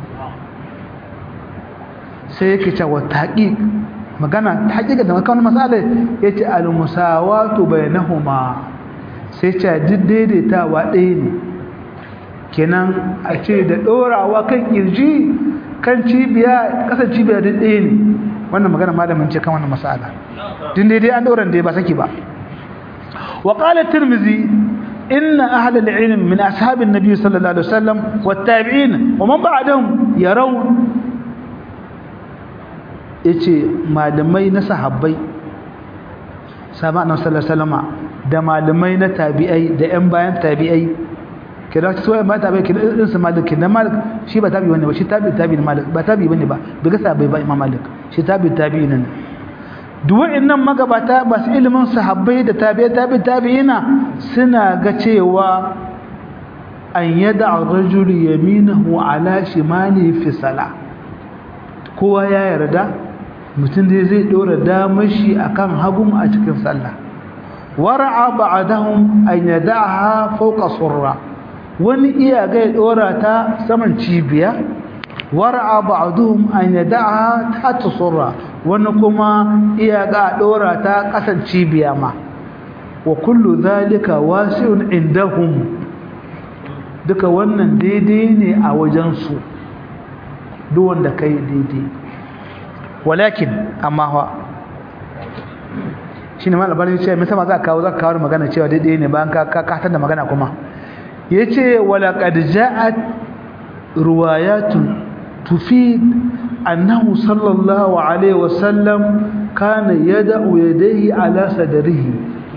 B: sai yake cewa taqiq magana taqiqa da makon masala yace al musawatu bainahuma sai ce duk daidaitawa ɗaya ne kenan a ce da dorawa kan kirji kan cibiya kasar cibiya duk ɗaya ne wannan magana malamin ce kan wannan masala din daidai an dauran da ba saki ba وقال الترمذي إن أهل العلم من أصحاب النبي صلى الله عليه وسلم والتابعين ومن بعدهم يرون yace malamai na sahabbai sahabban sallallahu alaihi wasallam da malamai na tabi'ai da ƴan bayan tabi'ai kira su wai ba tabi'ai kira din su malik kina malik shi ba tabi'i bane ba shi tabi'i tabi'i malik ba tabi'i bane ba daga sahabbai ba imam malik shi tabi'i tabi'i ne duk wa'annan magabata masu ilimin sahabbai da tabi'a tabi'i tabi'ina suna ga cewa an yada ar-rajul yaminahu ala shimali fi salah kowa ya yarda mutum da zai dora damar shi akan hagun a cikin sallah wara'a ba'dahum an yada'aha fawqa surra wani iya ga ya dora ta saman cibiya wara'a ba'dhum an yada'aha tahta surra wani kuma iya ga dora ta kasan cibiya ma wa kullu zalika wasi'un indahum duka wannan daidai ne a wajen su duk wanda kai daidai walakin amma fa shine mal albani ce me sama za ka kawo za ka kawo magana cewa daidai ne bayan ka ka da magana kuma yace wala qad ja'at riwayatun tufid annahu sallallahu alaihi wasallam kana yad'u yadayhi ala sadrihi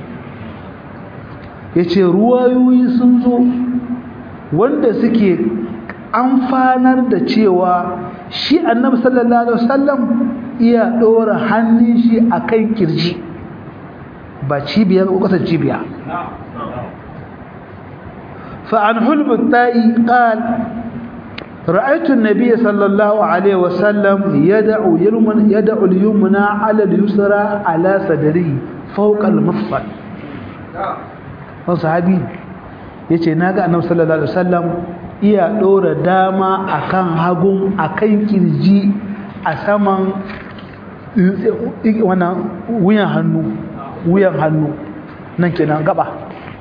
B: yace ruwayoyi sun zo wanda suke amfanar da cewa shi annabi sallallahu alaihi wasallam iya dora hannun shi akan kirji ba cibiya ko kasar cibiya fa an hulbu ta'i qal رأيت النبي صلى الله عليه وسلم يدعو يمنى يدعو اليمنى على اليسرى على صدره فوق المفصل صحابي yace naga annabi sallallahu alaihi wasallam iya dora dama akan hagun akan kirji a saman wannan wuyan hannu wuyan hannu nan kenan gaba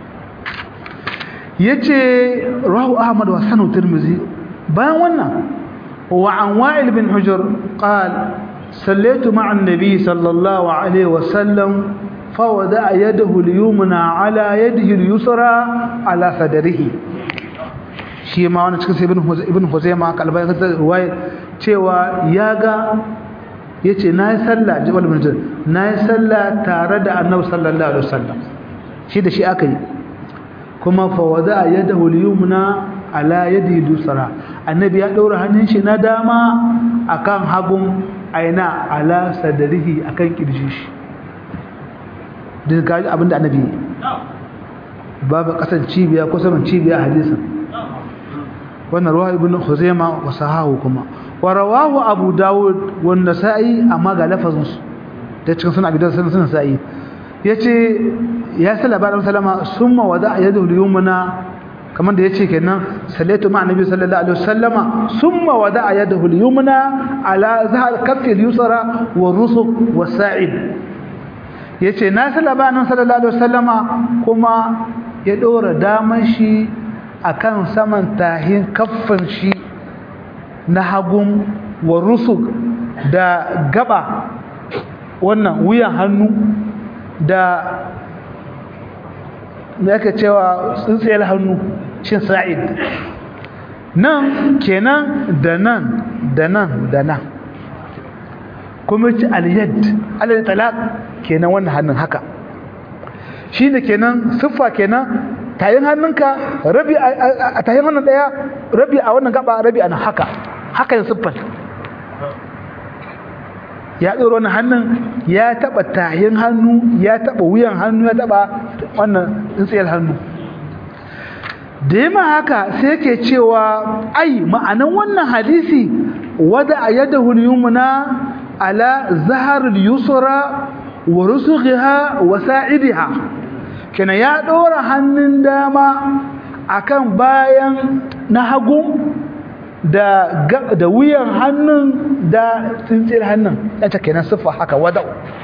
B: yace rahu ahmad wa sanu tirmizi bayan wannan wa an wa'il bin hujr qal sallaitu ma'a an-nabi sallallahu alaihi wa sallam فوضع يده اليمنى على يده اليسرى على صدره shi ma wani cikin ibn ibn Huzaima kalbai ta ruwaya cewa yaga yace nayi sallah jabal bin nayi sallah tare da annabi sallallahu alaihi wasallam shi da shi aka yi kuma fa wada yadahu al-yumna ala yadi al-yusra annabi ya daura hannun shi na dama akan hagun aina ala sadrihi akan kirji shi din kaji abinda annabi babu kasan cibiya ko saman cibiya hadisin wannan ruwa ibn khuzaima wa sahahu kuma wa rawahu abu daud wa nasa'i amma ga lafazin su da cikin sunan abi dawud sunan sa'i yace ya salla ba sallama summa wada yadu al-yumna kamar da yace kenan sallatu ma annabi sallallahu alaihi wasallama summa wada yadahu al-yumna ala zahar kaffi al-yusra wa rusuq wa sa'id yace na salla ba annabi sallallahu alaihi wasallama kuma ya dora daman shi akan saman tahin kaffin shi na hagun wa rusuk da gaba wannan wuyan hannu da me aka cewa tsintsiyar hannu shin sa'id nan kenan da nan da nan da nan kuma ci aliyad alal talaq kenan wannan hannun haka shine kenan siffa kenan tayin hannunka rabi a tayin hannun daya rabi a wannan gaba rabi a nan haka haka yin siffar ya ɗoro wannan hannun ya taɓa tayin hannu ya taɓa wuyan hannu ya taɓa wannan tsintsiyar hannu da yi haka sai ke cewa ai ma'anan wannan hadisi wada a yadda hulyumuna ala zahar yusra wa rusughiha wa sa'idiha kina ya ɗora hannun dama akan bayan na hagu da da wuyan hannun da tsintsiyar hannun ya ta kenan siffa haka wadau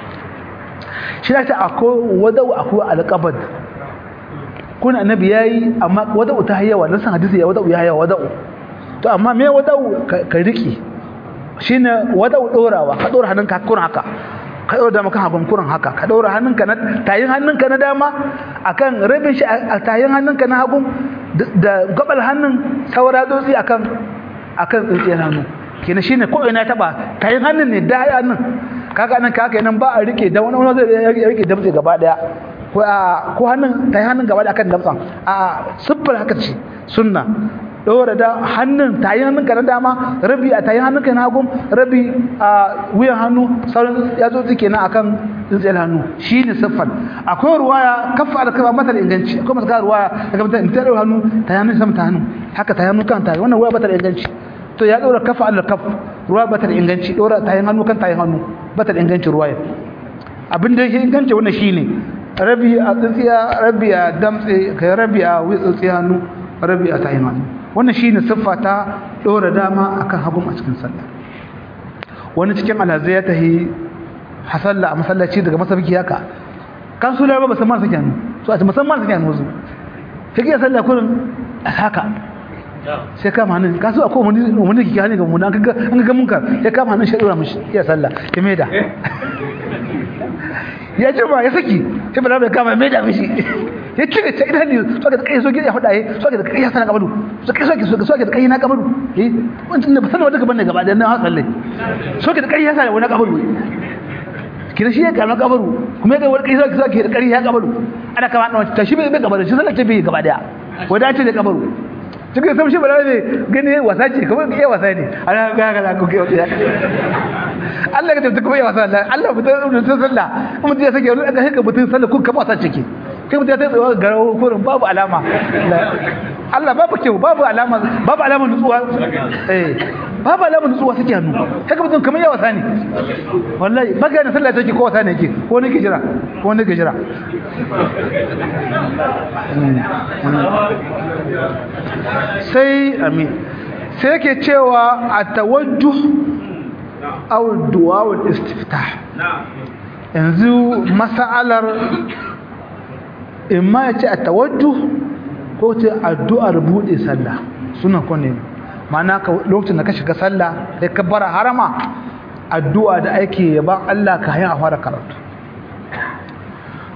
B: shi da ta akwai wadau akwai alƙabad kuna annabi yayi amma wadau ta hayyawa nan san hadisi ya wadau ya hayyawa wadau to amma me wadau ka riki shine wadau dorawa ka dora hannunka kurin haka ka dora dama kan hagun kurin haka ka dora hannunka na tayin hannunka na dama akan rabin shi a tayin hannunka na hagun da gabal hannun saura dotsi akan akan tsintsiyar hannu kenan shine ko ina taba tayin hannun ne da hannun kaga nan kaga nan ba a rike da wani wani zai rike damtse gaba daya ko a ko hannun tayin hannun gaba daya akan damtsan a siffar haka ce sunna dora da hannun tayin hannun ka na dama rabi a tayin hannun ka na hagu rabi a wuyan hannu sauran yatsotsi kenan akan tsintsiyar hannu shine siffar akwai ruwaya kafa alkaba mata da inganci akwai mata ruwaya daga mata in ta dora hannu tayin hannun sama ta hannu haka tayin hannu kan tayin wannan ruwaya bata da inganci to ya dora kafa alkaf ruwa bata da inganci dora tayin hannu kan tayin hannu bata da inganci ruwaya abin da yake inganci wannan shine rabi a tsintsiya rabi a damtse kai rabi a tsintsiya hannu rabi a tayin hannu wannan shine siffa ta dora dama akan hagun a cikin sallah wani cikin alhazai ya tahi hasalla a masallaci daga masabiki haka kan su laraba musamman suke hannu so a musamman suke hannu su sai ya sallah kurin haka sai kama hannun kasu a kowane umarni kike hannun ga muna an ga munkar sai kama hannun shi dora mishi ya sallah ya maida ya ce ba ya saki sai bala bai kama maida mishi ya cire ta idan ne so ka kai so ya fada yi so ka kai ya sana kabaru so kai so ka so ka kai na kabaru eh wannan ba sanar da gaban ne gaba da nan hasalle so ka kai ya sana wani kabaru kina shi ya kama kabaru kuma ya ga wani kai so ka kai ya kabaru ana kama ta shi bai kabaru shi sallah ce bai gaba daya wadace da kabaru cikin samshi ba ne gani wasa ce kamar iya wasa ne ana ga ga ko ke wata Allah ka tafi kuma iya wasa Allah Allah mutum mutum sallah kuma mutum ya sake wani ga haka mutum sallah kun kama wasa ciki kai mutum ya tsaye tsaye garawo kurin babu alama Allah babu kyau babu alama babu alama nutsuwa eh babu alama nutsuwa suke hannu haka mutum kamar iya wasa ne wallahi ba ga sallah take ko wasa ne yake ko ne ke jira ko ne ke jira sai amin sai yake cewa a tawajjuh aw du'a wal istiftah yanzu mas'alar imma ya ce a tawajjuh ko ce addu'ar bude sallah suna kone ma'ana lokacin da ka shiga sallah sai ka bara harama addu'a da ake yaban Allah ka hanyar a fara karatu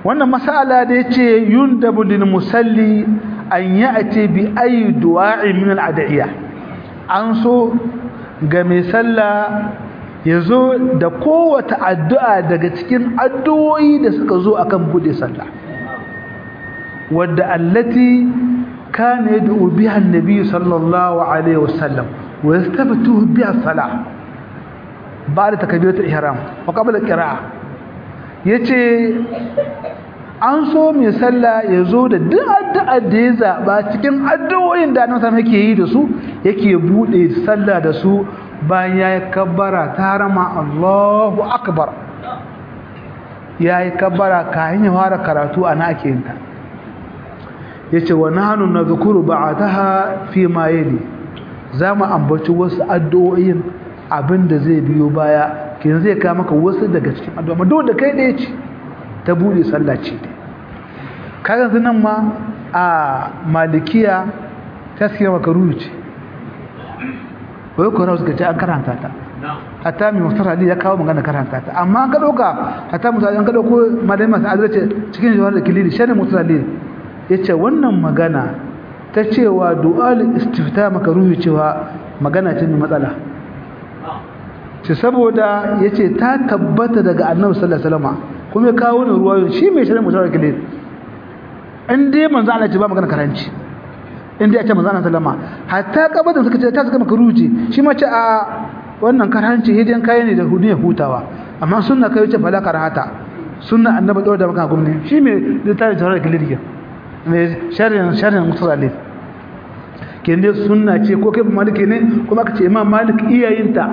B: wannan masala da yace yundabu lil musalli an ya'ti bi ayi du'a'i min al ad'iya an so ga mai sallah yazo da kowace addu'a daga cikin addu'o'i da suka zo akan bude sallah wadda allati kana yad'u biha an-nabi sallallahu alaihi wasallam wa yastabtu biha salah ba'da takbiratul ihram wa qabla al-qira'ah yace an so mai sallah ya zo da duk addu'ar da ya zaɓa cikin addu'o'in da annabi sallallahu yake yi da su yake bude sallah da su bayan ya yi kabbara ta rama Allahu akbar ya yi kabbara kayan ya fara karatu ana ake yin ta yace wa nahnu nadhkuru ba'daha fi ma yali zamu ambaci wasu addu'o'in abinda zai biyo baya kin zai ka maka wasu daga cikin addu'a duk da kai ɗaya ce ta bude sallah ce kaga nan ma a malikiya taskiya makaruhu ce wai ko rawu suka ce an karanta ta hatta mai mustar ali ya kawo magana karanta ta amma an ka dauka hatta mustar an ka dauko malai masu azrace cikin jawar da kilili shane mustar ali yace wannan magana ta cewa du'al istifta makaruhu cewa magana ce mai matsala ce saboda yace ta tabbata daga annabi sallallahu alaihi wasallam kuma ya kawo ne ruwayo shi mai shirin mutar kilili in dai manzo Allah ce ba magana karanci in dai a ce manzo Allah sallama hatta kabadan suka ce ta suka maka ruji shi ma ce a wannan karanci hidan kai ne da hudu ya hutawa amma sunna kai ce fala karahata sunna annabi dole da maka gumni shi me da tare da kilirgi me sharrin sharrin musalli ken dai sunna ce ko kai maliki ne kuma aka ce imam malik iyayinta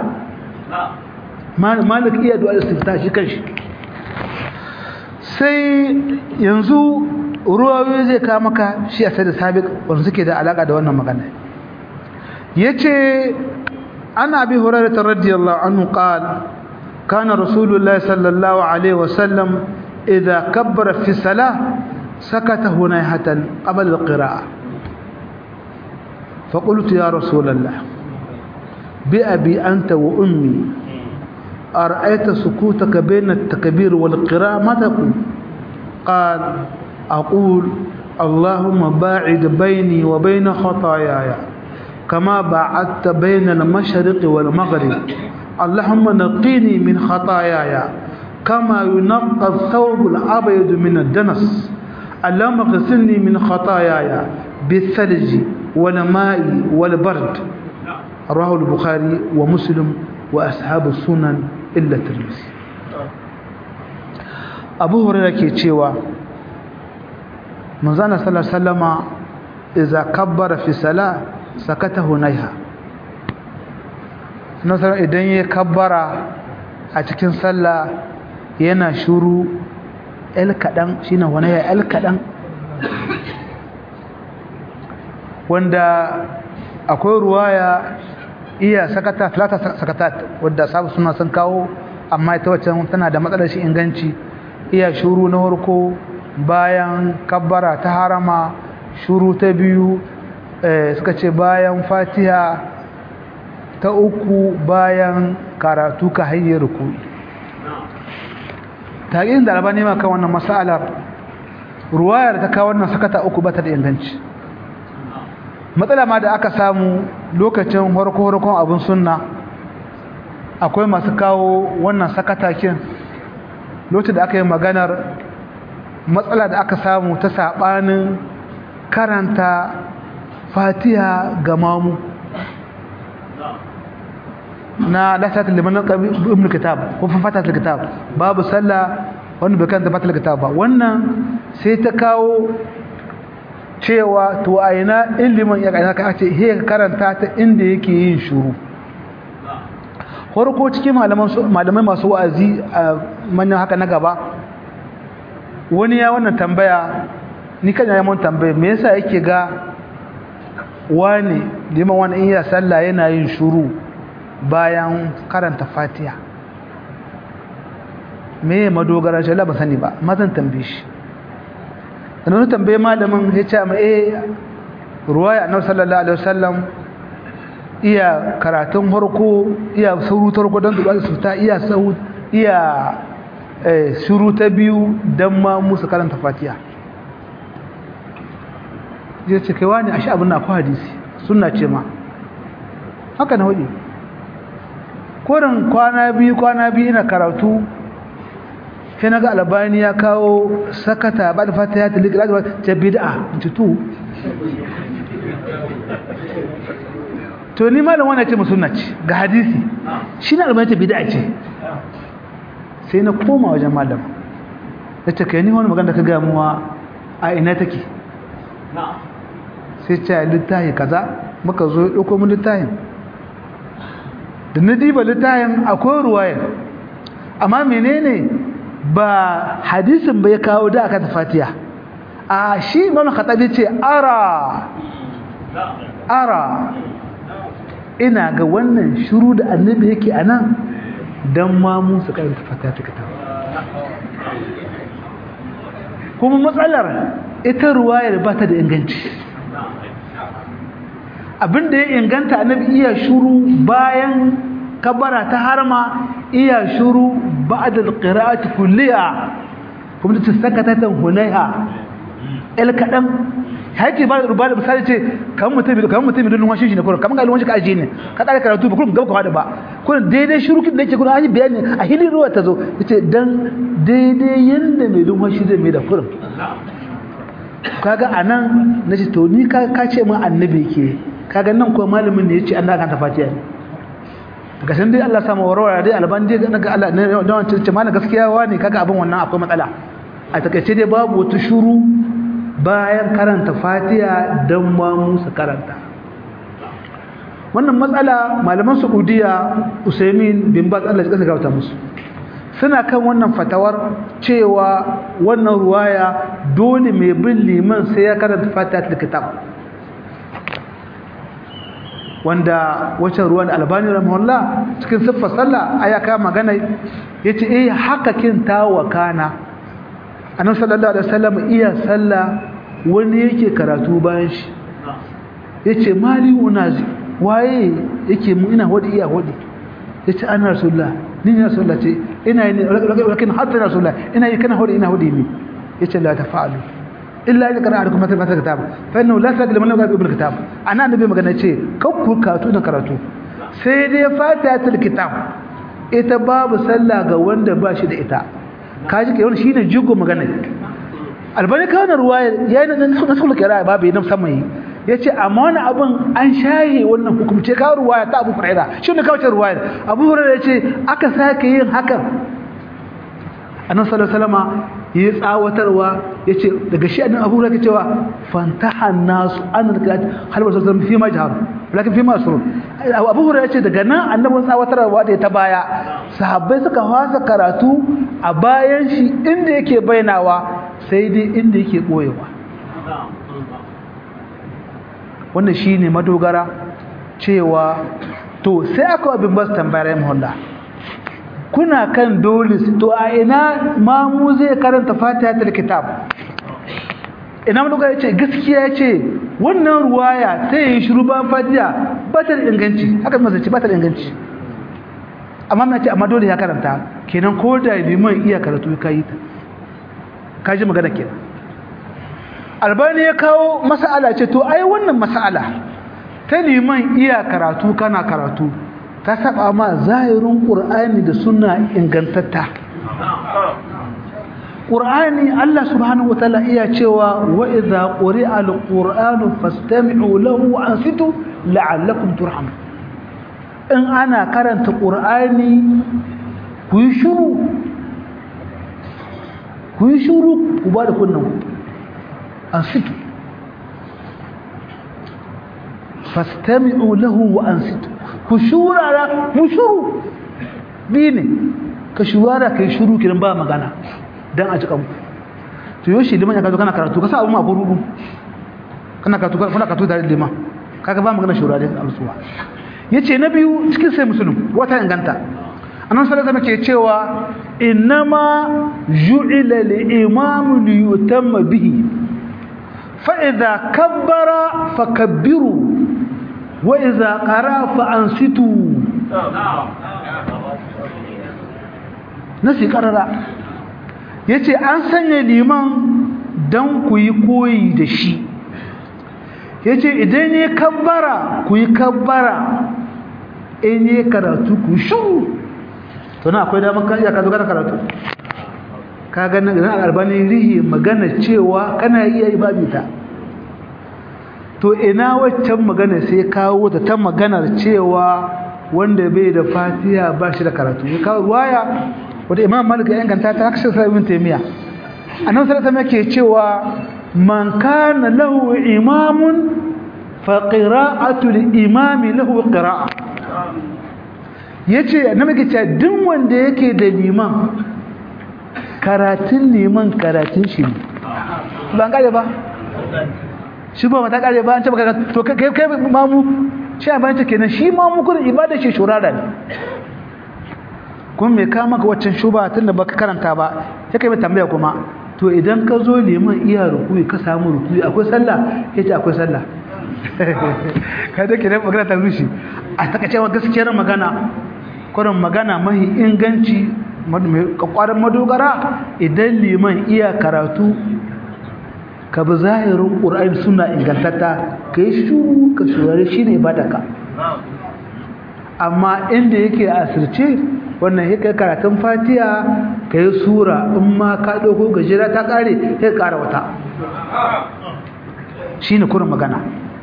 B: malik iya du'a istifta shi kanshi sai yanzu ruwayoyi zai kawo maka shi a sai da sabiq wanda suke da alaka da wannan magana yace ana bi hurairah radiyallahu anhu qala kana rasulullahi sallallahu alaihi wasallam idha kabbara fi salah sakata hunayhatan qabla alqira'a فقلت يا رسول الله بأبي أنت وأمي أرأيت سكوتك بين التكبير والقراءة ما تقول قال أقول اللهم باعد بيني وبين خطاياي كما باعدت بين المشرق والمغرب اللهم نقيني من خطاياي كما ينقى الثوب الأبيض من الدنس اللهم اغسلني من خطاياي بالثلج والماء والبرد رواه البخاري ومسلم وأصحاب السنن إلا الترمذي أبو هريرة كيتشيوا manzana sallallahu sallama iza kabbara fi sala sakata hunaiha nasara idan ya kabbara a cikin sallah yana shuru el kadan shine hunaiha el kadan wanda akwai ruwaya iya sakata talata sakatat wanda sabu suna sun kawo amma ita wacce tana da matsalar shi inganci iya shuru na farko bayan kabbara ta harama shuru ta biyu suka ce bayan fatiha ta uku bayan karatu ka hayyar rukui taƙin da albani ma kan wannan matsalar ruwayar ta kawo wannan sakata uku ba ta da inganci matsala ma da aka samu lokacin harko-harkon abin sunna akwai masu kawo wannan sakatakin lokacin da aka yi maganar matsala da aka samu ta saɓanin karanta fatiha ga mamu na lasatul liman ibn kitab ko fatatul kitab babu sallah wanda bai karanta fatatul kitab ba wannan sai ta kawo cewa to a ina ilimin ya kana ka ce he karanta ta inda yake yin shuru farko cikin malamai masu wa'azi a manyan haka na gaba wani ya wannan tambaya ni kan ya mun tambaya me yasa yake ga wani liman wani iya sallah yana yin shuru bayan karanta fatiha me madogara shi Allah ba sani ba mazan tambaye shi dan wani tambaye malamin ya ce ma eh ruwaya annabi sallallahu alaihi wasallam iya karatun farko iya sauru tarko don duba su ta iya sau iya eh shuru ta biyu dan ma musu karanta fatiha zai ce kai wani ashe abin na ku hadisi sunna ce ma haka na hudu korin kwana biyu kwana biyu ina karatu sai na ga albani ya kawo sakata ba da fata ya tilika da ta bid'a tutu to ni malam wannan ce musunna ce ga hadisi shi na albani ta bid'a ce sai na koma wajen malam da ta kai ni wani magana da ka ga muwa a ina take sai ce littafi kaza muka zo ya ɗauko mu littafin da na diba littafin akwai ruwayar amma menene ba hadisin bai kawo da aka tafatiya a shi imam khatabi ce ara ara ina ga wannan shiru da annabi yake anan dan ma mu su karanta fatiha ta kitab kuma matsalar ita ruwayar ba ta da inganci abinda ya inganta annabi iya shuru bayan kabara ta harma iya shuru ba'da alqira'ati kulliha kuma ta sakata ta hunaiha el kadan haƙi ba ruba da misali ce kan mutum kan mutum don washin shi ne kullum kamar ga washin ka aje ne ka dare karatu ba kullum gaba ka hada ba kullum daidai shurukin da yake kullum an yi bayani a hilin ruwa ta zo yace dan daidai yanda mai don washin zai mai da kullum kaga anan nace to ni ka ka ce mun annabi ke kaga nan ko malamin ne yace Allah kan tafatiya ne daga san dai Allah samu warwara dai alban dai ga Allah ne da wancan ce mana gaskiya wani kaga abin wannan akwai matsala a takaice dai babu wata shuru bayan karanta fatiha dan ma musu karanta wannan matsala malaman Saudiya Usaimin bin Baz Allah ya kasa gauta musu suna kan wannan fatawar cewa wannan ruwaya dole mai bin liman sai ya karanta fatiha da kitab wanda wacce ruwan albani rahimahullah cikin siffar sallah aya ka magana yace eh haka kin tawa kana annabi sallallahu alaihi wasallam iya sallah wani yake karatu bayan shi yace mali unazi waye yake mu ina hodi iya hodi yace anna rasulullah ni ne rasulullah ce ina ne lakin hatta rasulullah ina yi kana hodi ina hodi ni yace la tafa'alu illa ya kana arkum mata mata kitab fa innahu la sadil man la ibn kitab ana annabi magana ce kakku karatu da karatu sai dai fatihatul kitab ita babu sallah ga wanda ba shi da ita kaji ke wannan shine jigo magana albani kana ruwaya yayin da nasul kira babu yana musamman yace amma wani abun an shaye wannan hukumce ka ruwaya ta Abu Hurairah shine kawace ruwaya Abu Hurairah yace aka sake yin hakan annabi sallallahu alaihi wasallama yi tsawatarwa yace daga shi annabi Abu Hurairah cewa fantaha nasu an rikat hal wasu zan fi ma jahar lakin fi ma surun Abu Hurairah yace daga nan annabi tsawatarwa da ta baya sahabbai suka fasa karatu a bayan shi inda yake bainawa sai dai inda yake boyewa wannan shine madogara cewa to sai aka abin bas tambayar muhalla kuna kan dole to a ina mamu zai karanta fatihatul kitab ina mun ga yace gaskiya yace wannan ruwaya ta yi shiru ba fatiha ba ta inganci haka masa ce ba ta inganci amma na ce amma dole ya karanta kenan ko da liman iya karatu kai ta kaji magana kenan albani ya kawo mas'ala ce to ai wannan mas'ala ta liman iya karatu kana karatu ta saba ma zahirin qur'ani da sunna ingantatta qur'ani Allah subhanahu wataala iya cewa wa idza quri'a alqur'anu fastami'u lahu wa ansitu la'allakum turhamun in ana karanta qur'ani ku yi shiru ku yi shiru ku ba da kunnan ansitu fastami'u lahu wa ansitu ku shurara mu shuru bi ne ka shurara kai shuru kiran ba magana dan a cikin to yoshi liman ya kazo kana karatu ka sa abu ma ko rubu kana karatu kana karatu da liman kaga ba magana shurara da alsuwa yace na biyu cikin sai musulun wata inganta annabi sallallahu alaihi wasallam ke cewa innama ju'ila li-imam li-yutamma bihi fa idza kabbara fakabbiru wa idza qara fa ansitu nasi qarara yace an sanya liman dan ku yi koyi da shi yace idan ne kabbara ku yi kabbara in ne karatu ku shu to na akwai damar kan iya ka zo kana karatu ka ga nan albani rihi magana cewa kana iya yi babu ta to ina waccan magana sai kawo ta ta maganar cewa wanda bai da fatiha ba shi da karatu ya kawo ruwaya wata imam malik ya inganta ta haka sai ibn taymiya annabi sallallahu alaihi wasallam cewa man kana lahu imamun fa qira'atu al-imam lahu qira'a yace annabi ke cewa duk wanda yake da liman karatun liman karatun shi ba an kare ba shi ba mata kare ba an ce baka to kai kai mamu shi a bayan kenan shi mamu kun ibada shi shurara ne kun me ka maka waccan shuba tunda baka karanta ba sai kai mai tambaya kuma to idan ka zo liman iya rukuyi ka samu rukuyi akwai sallah yace akwai sallah kai da kiran magana ta rushi a takaicewa gaskiyar magana kurin magana mahi inganci kwakwaran madogara idan liman iya karatu ka bi zahirin ƙura'in suna ingantatta ka yi shuru ka shurare shi ne badaka amma inda yake asirce wannan ya kai karatun fatiya ka yi sura in ma ka ɗauko gajera ta ƙare ya ƙara wata shi ne kurin magana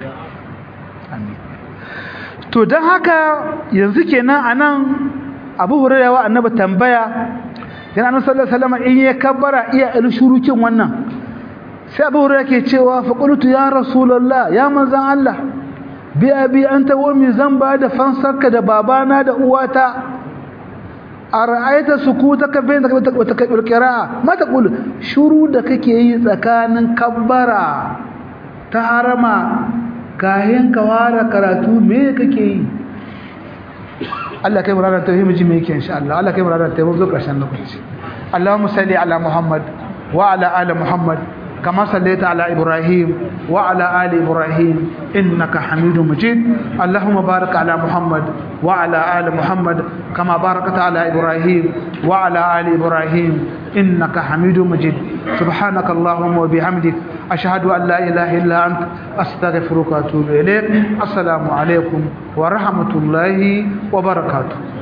B: to don haka yanzu kenan a nan abu hurairah annabi tambaya yana annabi sallallahu alaihi wasallam in ya kabbara iya il shurukin wannan sai abu hurairah ke cewa fa qultu ya rasulullah ya manzan Allah bi abi anta wa mi zamba da fansarka da babana da uwata ara'aita sukutaka bainaka wa takbir qira'a ma taqul shuru da kake yi tsakanin kabbara ta harama kayan ka fara karatu me kake yi Allah kai muranar tauhid mu ji me yake insha Allah Allah kai muranar tauhid zo karshen lokaci Allahumma salli ala Muhammad wa ala ali Muhammad kama sallaita ala Ibrahim wa ala ali Ibrahim innaka Hamidum Majid Allahumma barik ala Muhammad wa ala ali Muhammad kama barakta ala Ibrahim wa ala ali Ibrahim innaka Hamidum Majid سبحانك اللهم وبحمدك أشهد أن لا إله إلا أنت أستغفرك وأتوب إليك السلام عليكم ورحمة الله وبركاته